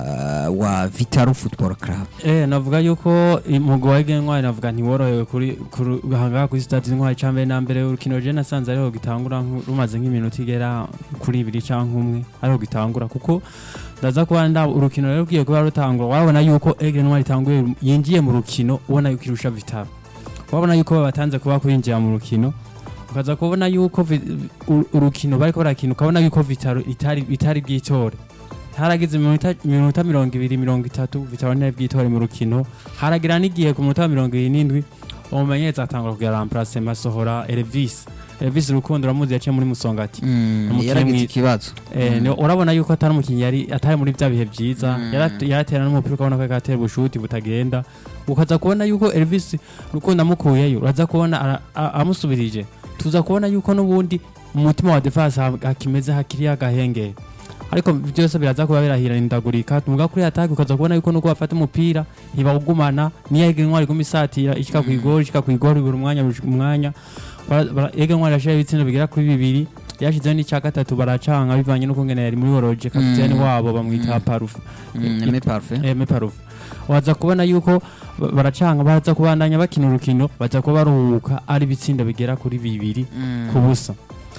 wa Vitaro Football Club Eh, navuga yuko umugwi wa Ege Ntwari navuga ntiworohewe kuri kuri- ahangaha kuri stade Ntwari ca mbere na mbere urukino je nasanze ariho gitangura nku- rumaze nk'iminota igera kuri ibiri canke umwe ariho gitangura kuko ndaza kuba nda urukino rero rugiye kuba rutangura wabona yuko Ege Ntwari itanguye yinjiye mu rukino ubona yuko irusha Vitaro wabona yuko babatanze kuba kwinjira mu rukino ukaza kubona yuko vi- u- urukino bariko barakina ukabona yuko Vitaro itari itari bwitore haragize iminota iminota mirongo ibiri mirongo itatu Vitaro ntiyari bwitore mu rukino haragira n'igihe ku munota wa mirongo ibiri n'indwi umumenyereza atangura kugira remplace masohora Elvis Elvis Rukundo uramuzi yaciye muri Musongati mm, Umukinnyi yaragize mwiza. ikibazo Eh, Mm. ni- urabona yuko atari umukinnyi yari atari muri bya bihe byiza Mm. Yarat- yaratera n'umupira ukabona ko agatera ubushuti butagenda ukaza kubona yuko Elvis Rukundo amukuyeyo uraza kubona ara- a- amusubirije tuza kubona yuko n'ubundi mu mutima wa defense ha- hakimeze hakiri agahengeri ariko byose biraza kuba birahirindagurika tumuga kuri attaque ukaza kubona yuko nuko bafata umupira ntibawugumana niyo Ege Ntwari iguma isatira ishika ku igori ishika ku igori buri mwanya buri mwanya Bara- bara- Ege Ntwari yashizeho ibitsindo bigera kuri bibiri yashizeho n'icya gatatu baracanga bivanye n'ukungene yari muri woroje kapiteni Mm. wabo bamwita parufe Mm, Aimé Parfait eme parufe waza kubona yuko ba- baracanga baza kubandanya bakina urukino baza kuba baruhuka ari ibitsindo bigera kuri bibiri Mm. ku busa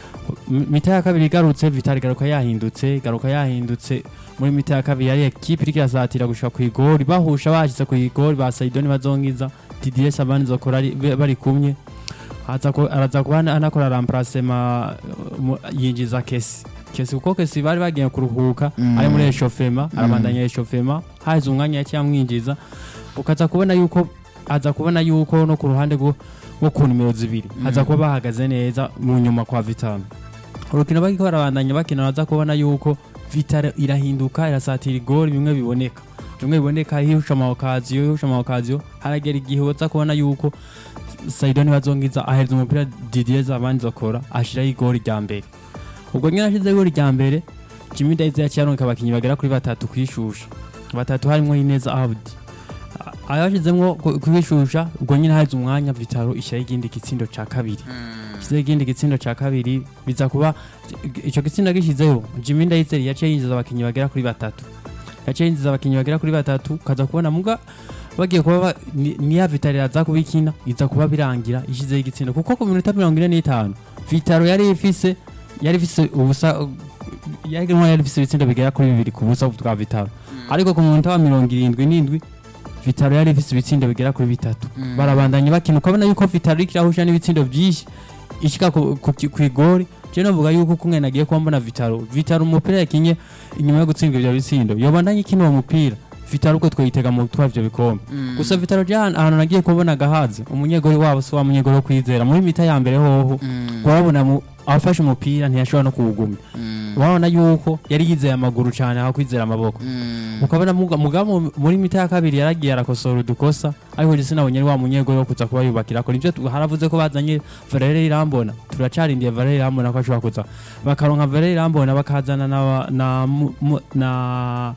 M- mita ya kabiri igarutse vitali garuka yahindutse garuka yahindutse muri mita ya kabiri yari ekipe iriko irasatira gushika ku igori bahusha bashize ku igori ba saidoni bazongiza didier sabani zokora ari- be- bari kumwe Aza ku- araza kuba ana- anakora remplacement uh, mu- yinjiza kesi kesi kuko kesi bari bagiye kuruhuka Mm. ari muri eshofema Mm. arabandanya eshofema haza umwanya yaciye amwinjiza ukaza kubona yuko aza kubona yuko no ku ruhande rwo rwo ku nimero zibiri haza kuba bahagaze neza mu nyuma kwa Vital urukino bariko barabandanya bakina baza kubona yuko Vital irahinduka irasatira igori bimwe biboneka bimwe biboneka hihusha amawakaziyo hihusha amawakaziyo haragera igihe uza kubona yuko Saidoni bazongiza ahereza umupira Didier Zabandi zokora ashiraho igori rya mbere ubwo nyine ashize igori rya mbere Jimmy Daisy yaciye aronka abakinyi bagera kuri batatu kwishusha batatu harimwo Ineza Abdi ayashizemwo kwishusha ubwo nyine haje umwanya Vitaro ishyiraho igindi gitsindo ca kabiri ishyizeho igindi gitsindo ca kabiri biza kuba ico gitsindo gishizeho Jimmy Ndayizeri yaciye yinjiza abakinyi bagera kuri batatu yaciye yinjiza abakinyi bagera kuri batatu kaza kubona muga bagiye kuba ba- ni- niya Vitaro yaza kubikina iza kuba birangira ishizeho igitsindo kuko ku minota mirongo ine n'itanu Vitaro yari ifise yari ifise ubusa yari yari ifise ibitsindo bigera kuri bibiri ku busa bwa Vitaro ariko ku munota wa mirongo irindwi n'indwi Vitaro yari ifise ibitsindo bigera kuri bitatu barabandanya bakina ukabona yuko Vitaro iriko irahusha n'ibitsindo byinshi ishika ku ku- ku igori je novuga yuko kumwe nagiye kuba mbona Vitaro Vitaro umupira yakinye inyuma yo gutsindwa ivyo bitsindo yobandanye ikina uwo mupira Vitaro uko twayitega mu gutwara ivyo bikombe gusa Vitaro je ahantu ahantu nagiye kubona agahaze umunyegori wabo si wa munyegori wo kwizera muri mita ya mbere hoho wabona mu- afashe umupira ntiyashobora no kuwugumya wabona yuko yari yizeye amaguru cyane aho kwizera amaboko ukabona muga- mugabo muri mita ya kabiri yaragiye arakosora udukosa ariko je sinabonye ari wa munyegori wo kuza kuba yubakirako nivyo tu- haravuze ko bazanye Valere Irambona turacarindiye Valere Irambona ko ashobora kuza bakaronka Valere Irambona bakazana na na mu- mu- na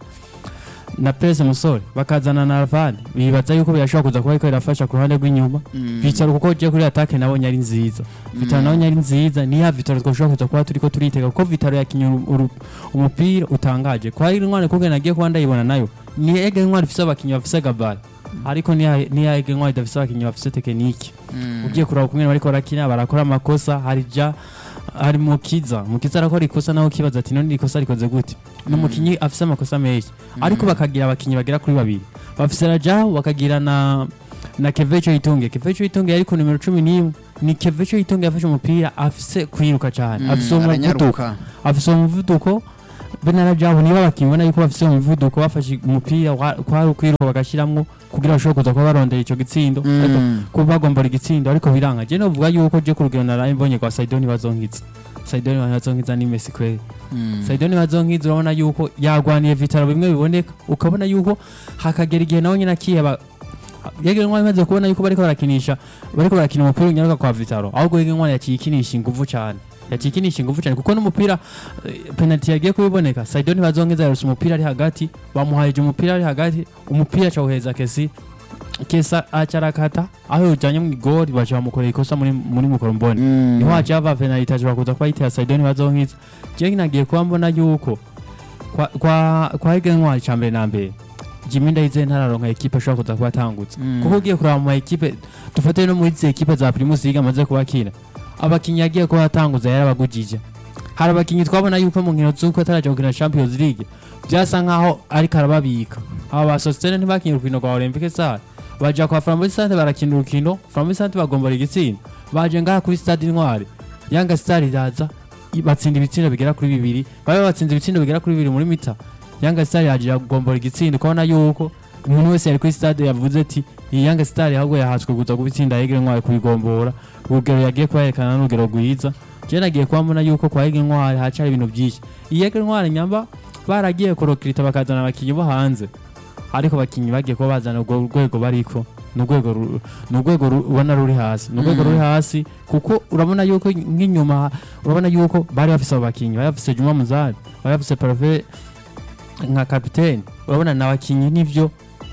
na Pese Musore bakazana na Ravani bibaza yuko birashobora kuza kuba ariko irafasha ku ruhande rw'inyuma Vitaro kuko je kuri attaque nabonye ari nziza Vitaro nabonye ari nziza ni ya Vitaro twashobora kuza kuba turiko turitega kuko Vitaro yakinye uru- uru- umupira utangaje kwa iri ntwari kuko nagiye kuba ndayibona nayo ni ege ntwari ifise abakinyi bafise gabari ariko ni ya- ni ya ege ntwari idafise abakinyi bafise tekinike ugiye kuraba kumwe bariko barakina barakora amakosa hari ja hari mukiza mukiza arakora ikosa naho kibaza ati none ikosa rikoze gute n'umukinyi afise amakosa menshi ariko bakagira abakinyi bagera kuri babiri bafise Rajao bakagira na na Kevecho Itunge Kevecho Itunge yari ku numero 11 ni Kevecho Itunge yafashe umupira afise kwiruka cyane afise umuvuduko aranyaruka afise umuvuduko bene Rajao niba bakibona yuko bafise umuvuduko bafashe umupira wa- kwari ukwiruka bagashiramwo kugira bashobore kuza kuba barondera ico gitsindo ariko kuba bagombora igitsindo ariko biranga je novuga yuko je ku rugero naraye mbonye kwa Saidoni bazonkiza Saidoni bazonkiza ni Messi kweli Saidoni bazonkiza urabona yuko yagwaniye Vitaro bimwe biboneka ukabona yuko hakagera igihe nawe nyine akiheba yege ntwari imaze kubona yuko bariko barakinisha bariko barakina umupira unyaruka kwa Vitaro ahubwo yege ntwari yaciye ikinisha inguvu cyane yaciye ikinisha inguvu cyane kuko n'umupira eh, penalty yagiye kubiboneka Saidoni bazongeza yaruse umupira ari hagati bamuhayeje umupira ari hagati umupira acawuheza kesi kesa acarakata aho yujanye mu igori baca bamukorera ikosa muri muri mukoromboni niho haciye hava penalty ashobora kuza kuba yitera Saidoni bazonkiza je nagiye kuba mbona yuko kwa kwa kwa Ege ntwari ca mbere na mbere Jimmy Ndayize ntararonka ekipe ashobora kuza kuba atangutse kuko ugiye kuraba mu ekipe dufate no muri izi ekipe za Primus League amaze kubakina abakinyi yagiye kuba atanguza yarabagujije hari abakinyi twabona yuko mu nkino z'uko ataraja gukina Champions League byasa nkaho ariko arababika aba ba Sostene ntibakinye urukino rwa Olympique Stade baja kwa Flambeau Stade barakina urukino Flambeau Stade bagombora igitsinda baje ngaha kuri Stade Intwari Yanga Star iraza i- batsinda ibitsindo bigera kuri bibiri babe batsinze ibitsindo bigera kuri bibiri muri mita Yanga Star yaje kugombora igitsindo ukabona yuko umuntu wese yari kuri stade yavuze ati iyi Yanga Star ahubwo yahatswe kuza kubitsinda Yegere Ntwari kubigombora urugero yagiye kuyerekana n'urugero rwiza je nagiye kuba mbona yuko kwa Yegere Ntwari hacari ibintu byinshi iyi Yegere Ntwari nyamba baragiye kurokirita bakazana abakinyi bo hanze ariko abakinyi bagiye kuba bazana urwo rwego bariko ni urwego ru- ni urwego ru- ubona ruri hasi ni urwego ruri hasi kuko urabona yuko nk'inyuma urabona yuko bari bafise abo bakinyi bari bafise Juma Muzari bari bafise Parfait nka kapiteni urabona ni abakinyi nivyo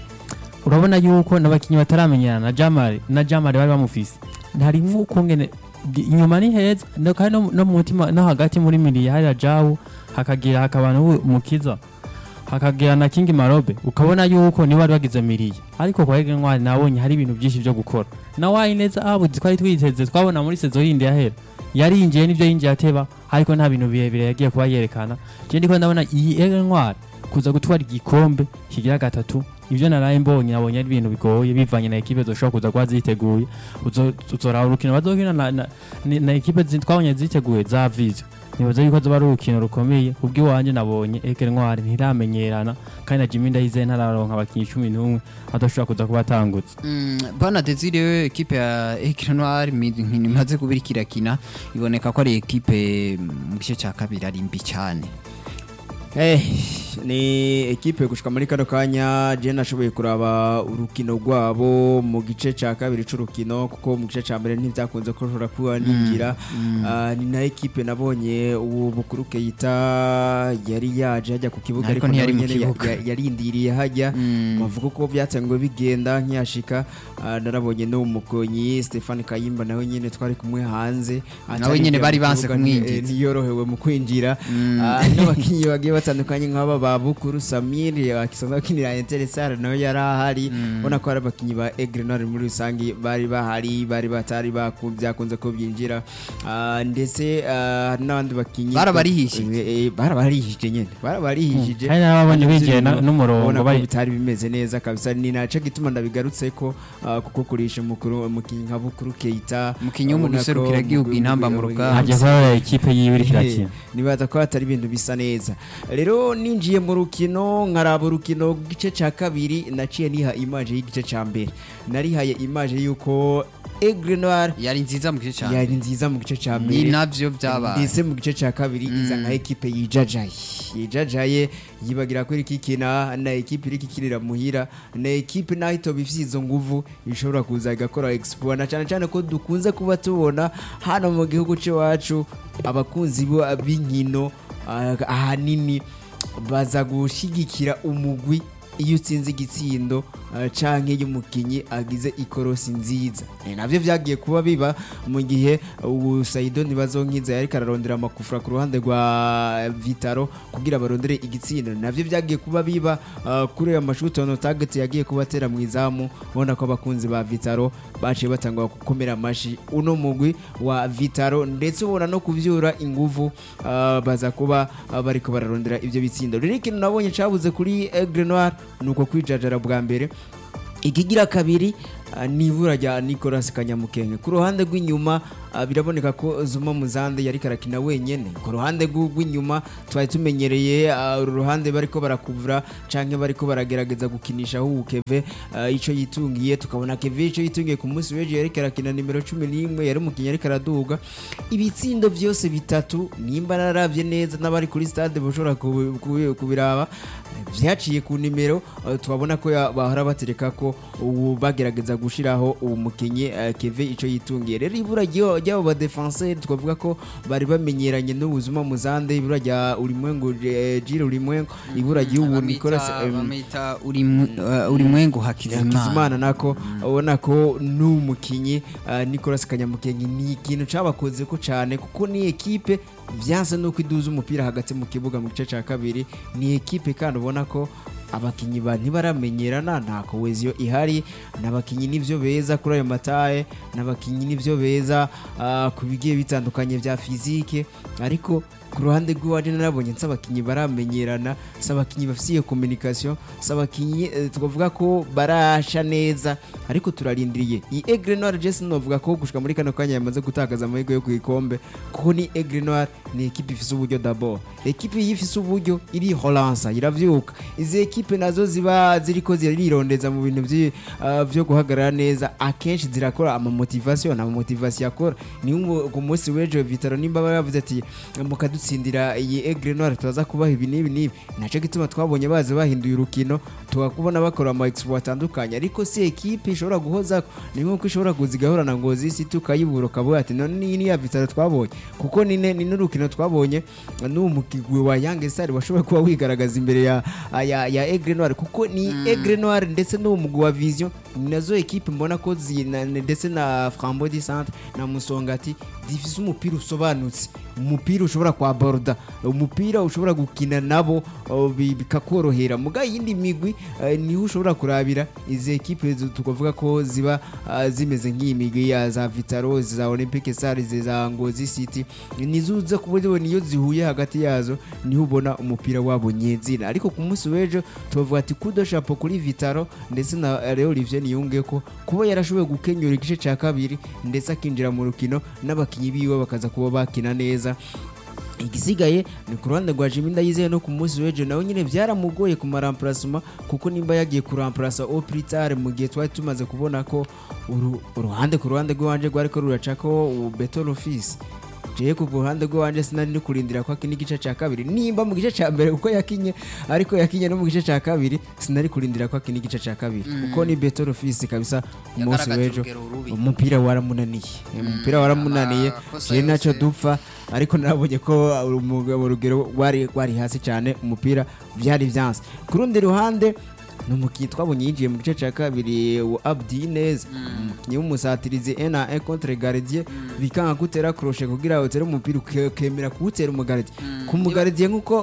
urabona yuko n'abakinyi bataramenyana na Jamari na Jamari bari bamufise ntarimwo ukungene inyuma ni heza no kandi no- no mu mutima no hagati muri miriya hari Jawu hakagira hakaba n'umukiza hakagira na King Marobe ukabona yuko ni bari bagize miriya ariko kwa Ege Ntwari nabonye hari ibintu byinshi byo gukora na Wayineza abu twari twiteze twabona muri sezo yindi yahera yarinjiye n'ibyo yinjiye ateba ariko nta bintu birebire yagiye kuba yerekana je ndiko ndabona iyi Ege Ntwari kuza gutwara igikombe kigira gatatu ibyo naraye mbonye nabonye ari ibintu bigoye bivanye na ekipe zoshobora kuza kuba ziteguye Uzo- uzoraba urukino bazokina na, na, ni- na ekipe zi- twabonye ziteguye za vizo nibaza yuko zoba ari urukino rukomeye kubw'iwanje nabonye Ege Ntwari ntiramenyerana kandi na Jimmy Ndayizeye ntararonka abakinyi cumi n'umwe adashobora kuza kuba atangutse Mm, bana Desire ekipe ya Ecre Noir nkino imaze kubira kirakina iboneka ko ari ekipe mu gice cya kabiri ari mbi cyane Eh, ni ekipe gushika muri kano kanya je nashoboye kuraba urukino rwabo mu gice ca kabiri c'urukino kuko mu gice ca mbere ntivyakunze ko ushobora kuba ninjira Ah, ni na ekipe nabonye uwo bukuru Keita yari yaje hajya ku kibuga Ariko ariko ntiyari nawe mu nyene ya- kibuga. ya- yarindiriye hajya Mm. bavuga ko byatangwe bigenda nkiyashika Ah, narabonye n'uwo mukonyi Stefan Kayimba nawe nyene twari kumwe hanze Nawe nyene bari banse Atarinjira mu kibuga, kumwinjiza. eh, ntiyorohewe mu kwinjira Ah, n'abakinyi bagiye batandukanye nk'aba ba Bukuru Samir akisanzwe akinira Intersar nawe yari ahari ubona ko hari abakinnyi ba Aigle Noir muri rusange bari bahari bari batari baku- byakunze ko byinjira Ah, ndetse ah, hari n'abandi bakinnyi Barabarihishije. Eh, eh, barabarihishije nyine barabarihishije hari n'ababonye Kandi bigiye na- ibintu n'umurongo ubona ko bari- bitari bimeze neza kabisa ni naco gituma ndabigarutse ko ah, kuko kurisha mukuru umukinnyi nka Bukuru Keita Umukinnyi wo mu ubona ko guserukira igihugu mu- intamba mu mu- rugamba. hagiye kuba ikipe yiwe iriko irakina nibaza ko hatari ibintu bisa neza rero ninjiye mu rukino nkaraba urukino rw'igice cya kabiri naciye niha imaje y'igice cya mbere narihaye imaje y'uko Aigle Noir yari nziza mu gice cyane yari nziza mu gice cya ni mbere navyo byabaye ndetse mu gice cya kabiri iza nka ekipe yijajaye yijajaye yibagira ko iri kikina na ekipe iri kikinira muhira na ekipe naho itoba ifite izo nguvu ishobora kuza igakora expo na cyane cyane ko dukunze kuba tubona hano mu gihugu cyacu abakunzi bo- b'inkino ah, ahanini baza gushyigikira umugwi iyo utsinze igitsindo uh, canke iyo umukinyi agize ikorosi nziza ni navyo vyagiye kuba biba mu gihe ubu Saido ntibazonkiza yariko ararondera amakufra ku ruhande rwa Vitaro kugira barondere igitsindo navyo vyagiye kuba biba uh, kuri ayo mashuti ono target yagiye kubatera mu izamu ubona ko abakunzi ba Vitaro baciye batangwa gukomera amashi uno mugwi wa Vitaro ndetse ubona no kuvyura inguvu uh, baza kuba uh, bariko bararondera ivyo bitsindo rero ikintu nabonye cabuze kuri Aigle Noir nuko kwijajara bwa mbere ikigira kabiri ah, ni ibura rya Nicolas Kanyamukenge ku ruhande rw'inyuma ah, biraboneka ko Zuma Muzande yari karakina wenyene ku ruhande rw'u- rw'inyuma twari tumenyereye ah, uru ruhande bariko barakuvura canke bariko baragerageza gukinisha aho Keve ah, ico yitungiye tukabona Keve ico yitungiye ku munsi w'ejo yari karakina nimero 11 yari umukinnyi yari karaduga ibitsindo byose bitatu nimba naravye neza n'abari kuri stade bashobora kubi- kubi- kubiraba vyaciye ku nimero eh, twabona ko ya- bahora batereka ko ubu bagerageza gushiraho uwo mukinyi eh, Keve ico yitungiye rero ibura ryo- ry'abo ba defenseur twavuga ko bari bamenyeranye n'ubuzima muzande ibura rya ulimwengu eh, Jiro ulimwengu ibura ry'ubu Nicolas em, bamwita urimwengu hakizimana Hakizimana nako ubona ko n'umukinyi uh, Nicolas Kanyamukenge ni ikintu cabakoze ko cyane kuko ni ekipe vyanse nuko iduza umupira hagati mu kibuga mu gice ca kabiri ni ekipe kandi ubona ko abakinyi ba ntibaramenyerana nta koweziyo ihari n'abakinyi nivyo beza kuri ayo mataye n'abakinyi nivyo beza uh, ku bigiye bitandukanye vya fizike ariko ku ruhande rw'iwaje narabonye nsi abakinyi baramenyerana si abakinyi bafite iyo communication si abakinyi eh, twavuga ko barasha neza ariko turarindiriye iyi Aigle Noir Jesse novuga ko gushika muri kano kanya yamaze gutakaza amahirwe yo ku ikombe kuko ni Aigle Noir ni ekipe ifise uburyo d'abord ekipe iyo ifise uburyo irihoransa iravyuka izi ekipe nazo ziba ziriko zirirondeza mu bintu vyi- ah, vyo guhagarara neza akenshi zirakora amamotivation amamotivation akora ni nko ku munsi w'ejo Vitaro nimba bavuze ati mukadutsindira iyi Aigle Noir turaza kubaha ibi n'ibi n'ibi naco gituma twabonye bazi bahinduye urukino tukakubona bakora ama exploit atandukanye ariko si ekipe ishobora guhoza ni nkuko ishobora kuza igahura na ngozi si tukayibura ukavuga ati none ni ni ya Vitaro twabonye kuko ni ne- ni n'urukino twabonye n'uwo mukigwi wa Young Star washoboye kuba wigaragaza imbere ya ya, ya Aigle Noir kuko ni Aigle Noir ndetse n'uwo mugwi wa Vision ni nazo ekipe mbona ko zi- na- ndetse na Frambo di Centre na Musongati zifise umupira usobanutse umupira ushobora kwa borda umupira ushobora gukina nabo uh, bi- bikakorohera muga yindi migwi uh, niho ushobora kurabira izi ekipe zu- tukavuga ko ziba uh, zimeze nk'iyi migwi ya za Vitaro za Olympique Stars za Ngozi City nizo uza kubona niyo zihuye hagati yazo niho ubona umupira wabo nyezina ariko ku munsi w'ejo tubavuga ati kudo chapeau kuri Vitaro ndetse na Leo Olivier Niyunge ko kuba yarashoboye gukenyura igice cya kabiri ndetse akinjira mu rukino n'abakinyi biwe bakaza kuba bakina neza igisigaye ni ku ruhande rwa Jimmy Ndayizeye no ku munsi w'ejo nawe nyine byaramugoye ku maramparasuma kuko nimba yagiye kuramparasa au plus tard mu gihe twari tumaze kubona ko uru- uruhande ku ruhande rw'iwanje rwari ko ruracako beton office jewe ku ruhande rw'iwanje sinari ndi kurindira ko akina igice cya kabiri nimba mu gice cya mbere uko yakinye ariko yakinye no mu gice cya kabiri sinari kurindira ko akina igice cya kabiri kuko ni beton office kabisa umunsi Yagaragaje w'ejo urugero rubi. umupira waramunaniye umupira waramunaniye amakosa jewe ntacyo yose. dupfa ariko narabonye ko umugabo urugero rwari rwari hasi cyane umupira byari byanze ku rundi ruhande ni umukinnyi twabonye yinjiye mu gice cya kabiri wa Abdi Neza umukinnyi w'umusatirizi ena e contre gardien bikanga gutera crochet kugira utere umupira uke- ukemera kuwutera umugardier ku mugardier nk'uko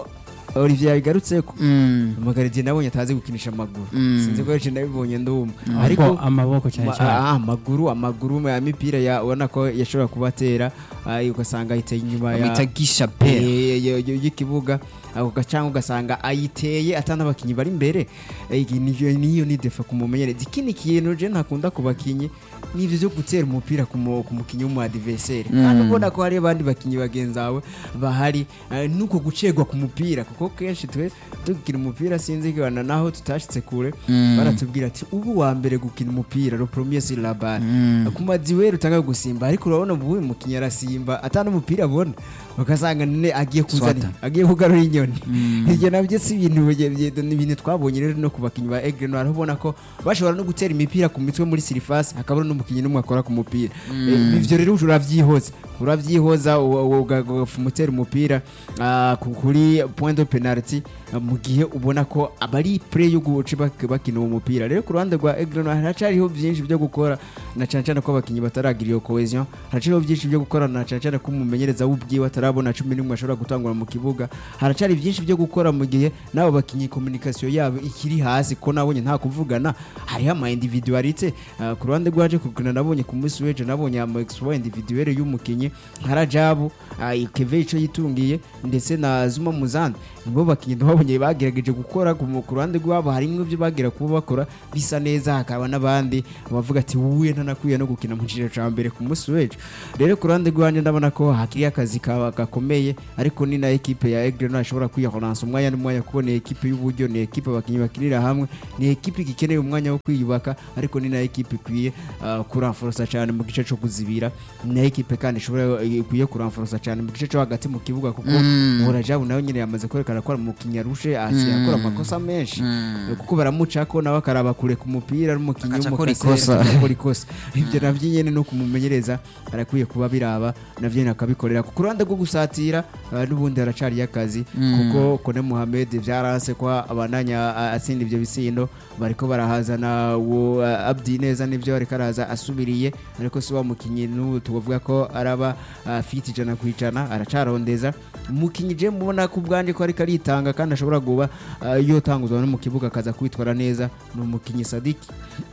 Olivier yabigarutseko Mm. amagardiye nabonye atazi gukinisha amaguru Mm. sinzi ko yaciye nabibonye ndumva ariko amaboko cyane Ma- cyane ah, amaguru amaguru ya mipira ya ubona ko yashobora kubatera ah, ugasanga ayiteye inyuma ya bita gisha pera Eh, yo- yo- y'ikibuga ako gacanga ugasanga ayiteye atana abakinyi bari imbere Eh, iyi niyo niyo ni defa kumumenyereza ikindi kintu je ntakunda ku bakinyi nivyo byo gutera umupira ku mu- ku mukinyi w'umu adversaire kandi ubona ko hari abandi bakinyi bagenzi bawe bahari eh, nuko gucegwa ku mupira kuko kenshi twe dukina umupira sinzi kibana naho tutashitse kure baratubwira ati ubu wa mbere gukina umupira le premier sur la balle ku madiweri utanga gusimba ariko urabona ubu uyu mukinyi arasimba atana umupira abona ugasanga none agiye kuzana Swata. agiye kugarura inyoni ibyo nabyo si ibintu bye- bye- ni ibintu twabonye rero no ku bakinnyi ba Aigle Noir aho ubona ko bashobora no gutera imipira ku mitwe muri surface hakaba n'umukinnyi n'umwe akora ku mupira Eh, ivyo rero uravyihoza uravyihoza u- u- uga- ugamutera umupira ah, ku- kuri point de penalty ah, mu gihe ubona ko abari play yo guca bak- bakina uwo mupira rero ku ruhande rwa Aigle Noir haracariho byinshi byo gukora na cyane cyane ko abakinnyi bataragira iyo cohesion haracariho byinshi byo gukora na cyane cyane ko umumenyereza w'ubwiwe atarabona cumi n'umwe ashobora gutangura mu kibuga haracari byinshi byo gukora mu gihe n'abo bakinnyi communication yabo ikiri hasi ko nabonye nta kuvugana hariho ama individualite Ah, ku ruhande rwaje kugana nabonye ku munsi w'ejo nabonye ama exploit individuelle y'umukinnyi nka Rajabu ah, Keve ico yitungiye ndetse na Zuma Muzandi nibo bakinnyi twabonye bagerageje gukora ku mu- ku ruhande rwabo harimo ibyo bagera kuba bakora bisa neza hakaba n'abandi bavuga ati wuye ntanakwiye no gukina mu cyiciro cya mbere ku munsi w'ejo rero ku ruhande rwanjye ndabona ko hakiri akazi ka- gakomeye ariko ni na ekipe ya Aigle Noir ishobora kwiyahoransa umwanya n'umwanya kuko ni ekipe y'uburyo ni ekipe abakinnyi bakinira hamwe ni ekipe igikeneye umwanya wo kwiyubaka ariko ni na ekipe ikwiye ah, kuramforosa cyane mu gice cyo kuzibira ni na ekipe kandi ishobora ikwiye kuramforosa cyane mu gice cyo hagati mu kibuga kuko Murajabu nawe nyine yamaze kwerekana ko ari umukinnyi arushe asiye akora amakosa menshi kuko baramucako nawe akaraba kure ku mupira n'umukinnyi Agaca akora w'umukaseri ikosa. agakora ikosa ibyo nabyo nyine no kumumenyereza arakwiye kuba biraba nabyo nyine akabikorera ku ruhande rwo gusatira ah, n'ubundi haracariyo akazi kuko Kone Mohamed byaranse ko abananya ah, atsinda ibyo bisindo bariko barahazana uwo ah, Abdi neza nibyo ariko araza asubiriye ariko si wa mukinnyi n'ubu tuvuga ko araba ah, fit ijana ku ijana aracarondeza umukinnyi je mubona ko ubwanje ko ariko aritanga kandi ashobora kuba ah, yotanguzwa no mu kibuga akaza kwitwara neza ni umukinnyi Sadiki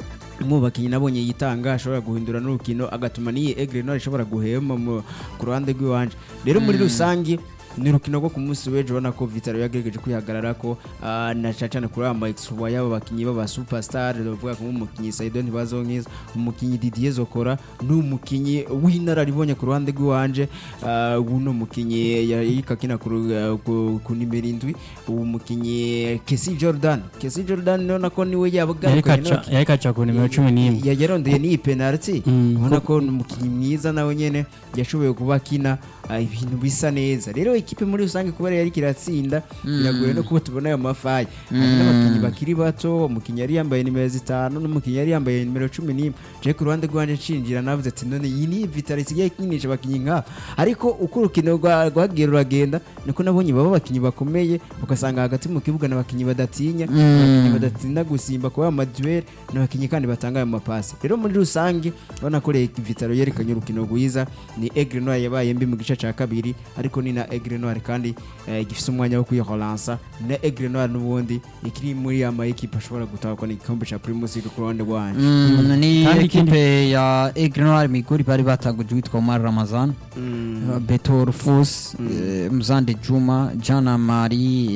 mu bakinnyi nabonye yitanga ashobora guhindura n'urukino agatuma n'iyi Aigle Noir ishobora guhema mu- ku ruhande rw'iwanje rero muri rusange ni urukino rwo ku munsi w'ejo ubona ko Vitaro yagerageje kwihagarara ko ah, na cyane cyane kuri aba exploit y'aba bakinnyi b'aba superstar bavuga ko nk'umukinnyi Saido Ntibazonkiza umukinnyi Didier Zokora n'umukinnyi w'inararibonye ku ruhande rw'iwanje ah, uno mukinnyi yayika kina ku ru- ku- ku nimero indwi uwo mukinnyi Kesi Jordan Kesi Jordan nona ko niwe yabagarukanye n'abakinnyi yari kaca ku nimero cumi n'imwe ya yarondeye n'iyi penalty Mm. ubona ko ni umukinnyi mwiza nawe nyene yashoboye kuba akina ah, ibintu bisa neza rero ikipe muri rusange kubera yari kiratsinda biragoye no kuba tubona ayo mafayi hari n'abakinnyi bakiri bato umukinnyi yari yambaye nimero zitanu n'umukinnyi yari yambaye nimero cumi n'imwe je ku ruhande rwanje nshinjira navuze ati none iyi ni vitali isigaye ikinisha abakinnyi nk'aba ariko uko urukino rwa- rwagiye ruragenda niko nabonye baba abakinnyi bakomeye ugasanga hagati mu kibuga n'abakinnyi badatinya abakinnyi badatinda gusimba kuba amaduel n'abakinnyi kandi batanga ayo mapasi rero muri rusange urabona ko Reg- vitalo yerekanye urukino rwiza ni Aigle Noir yabaye mbi mu gice cya kabiri ariko ni na Aigle Noir kandi eh, gifite umwanya wo kwihoransa na Aigle Noir n'ubundi ikiri muri ama ekipe ashobora gutahukana igikombe cya Primus League ku ruhande rwanje Mm, ni Kandi ekipe ya Aigle Noir Migori bari batanguje witwa Omar Ramazan Mm. Beto Rufus eh, Mzande Juma Jana Mari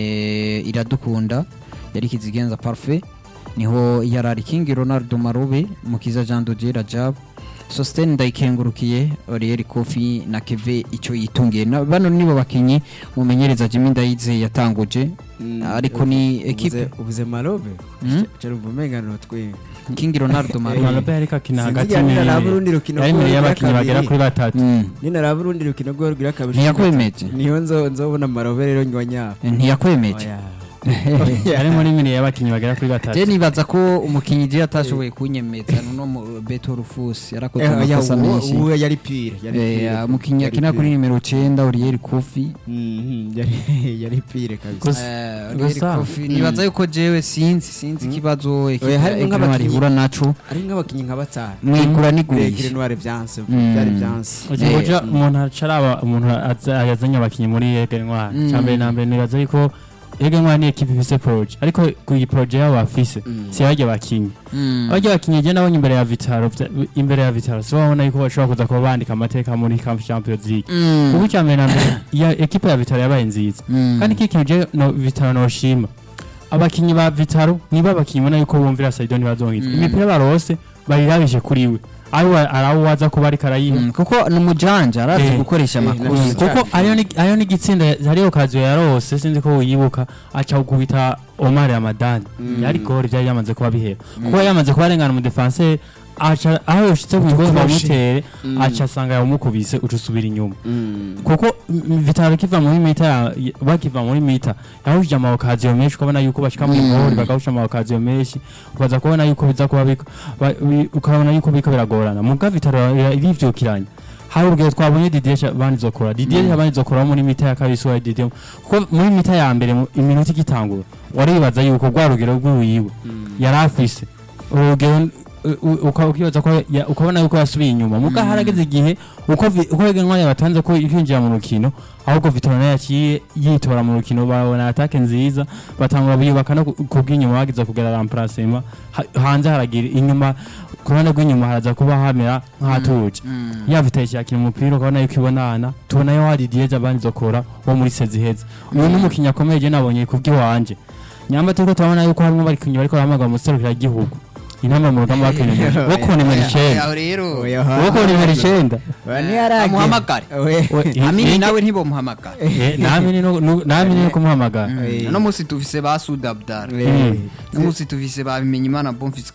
eh, Iradukunda yari kizigenza parfait niho yarari King Ronaldo Marube Mukiza Jean Dodier Rajab Sosten ndayikengurukiye Oriel Kofi na Keve icyo yitungiye Na- bano nibo bakinyi mumenyereza Jimmy Ndayize yatanguje Mm. ariko ni Ubuze- ekipe ubuze marobe Mm. cyari umuvumengano twe King Ronaldo Marube Malope yari kakina hagati Sinzi ni- naba urundi rukino yari imbere rwa y'abakinnyi kabiri. bagera kuri batatu Mm. ninaraba urundi rukino rwo rwira kabiri ntiyakwemeje niyo nzo nzobona marobe rero nywa nyabo ntiyakwemeje Oya. harimo n'imiri y'abakinnyi bagera kuri batatu je nibaza ko umukinnyi je atashoboye kunyemeza nuno mu Beto Rufus yarakoze Eh, oya, amakosa uwo- menshi uwo yari pire yari Eh, pire. umukinnyi Yari akina pire. kuri nimero 9 Uriel Kofi Mhm, yari yari pire kabisa Gusa- Eh, Uriel gusa- Kofi nibaza yuko jewe sinzi sinzi ikibazo ekipa harimo ekipa nk'abakinnyi- ihura naco ari nk'abakinnyi nka batanu mwigura Regire nigurisha Noire vyanse Mm. byari vyanse uzi Eh, buryo umuntu acaraba umuntu aza- yazanye abakinnyi muri Ege Ntwari Mm. cya mbere na mbere nibaza yuko Ege Ntwari ni ekipa ifise proje ariko ku iyi proje yabo bafise Mm. si barya bakinnyi Mm. barya bakinnyi je nabonye imbere ya Vitaro vya- imbere ya Vitaro so babona yuko bashobora kuza kuba bandika amateka muri Camp Champions League Mm. kuko icya mbere na mbere ya ekipa ya Vitaro yabaye nziza Mm. kandi iki kintu je no Vitaro noshima abakinnyi ba Vitaro niba abakinnyi ubona yuko bumvira Saido ntibazongitwa Mm. imipira barose bayirabije kuri we ari arawo waza kuba ariko arayiha Mm, kuko ni umujanja arazi Eh, gukoresha eh, amakosa Mm. kuko ariyo ni- ariyo n'igitsinda hariyo kaziyo yarose sinzi ko wibuka aca gukubita Omar Ramadani Mm. yari gori byari yamaze kuba bihera kuko yamaze kuba arengana mu defenseur aca aho yoshitse ku bigozi Utukoroshe. bamutere Mm. aca asanga yamukubise uca usubira inyuma Mm. kuko mm, Vitaro kiva muri mita ya- bakiva muri mita yahujije amawakaziyo menshi ukabona yuko bashika muri Mm. gori bagahusha amawakaziyo menshi ukaza kubona yuko biza kuba biko- ba- bi- ukabona yuko biko biragorana muga Vitaro ira- irivyukiranya hari ubwo twabonye Didier Sha- banizokora Didier Mm. banizokora muri mita ya kabiri so Didier kuko muri mita ya mbere mu- iminota igitangura waribaza yuko rwa rugero rw'uwiwe Mm. yari afise urugero u- u- uka- ukibaza ko ya- ukabona yuko yasubiye inyuma muga Mm. harageze igihe uko vi- uko Egenwa yabatanze ko ikinjira mu rukino ahubwo Vitor nayo yaciye yitora mu rukino babona atake nziza batangura biyubaka no ku- kubw'inyuma bagize kugera remplacement Ha- hanze haragira inyuma ku ruhande rw'inyuma haraza kuba hamera nk'ahatuje Mm. ya Vitor yakina umupira ukabona yuko ibonana tubona yo hari Diez abanizokora wo muri seziheza uyu ni umukinnyi akomeye je nabonye kubw'iwanje nyamba turiko turabona yuko harimo abakinnyi bariko bahamagara mu serukira igihugu inama mu rugamba bakinnyi bo ku nimero icenda Aho rero Oya, bo ku nimero icenda Oya, ntiyaragera. amuhamagare Oya. We- amini i- nawe ntibomuhamagara Eh, namini no- no- namini no kumuhamagara Eh. uno munsi tuvise ba Sud Abdara Eh. uno munsi tuvise ba Bimenyimana Bonfils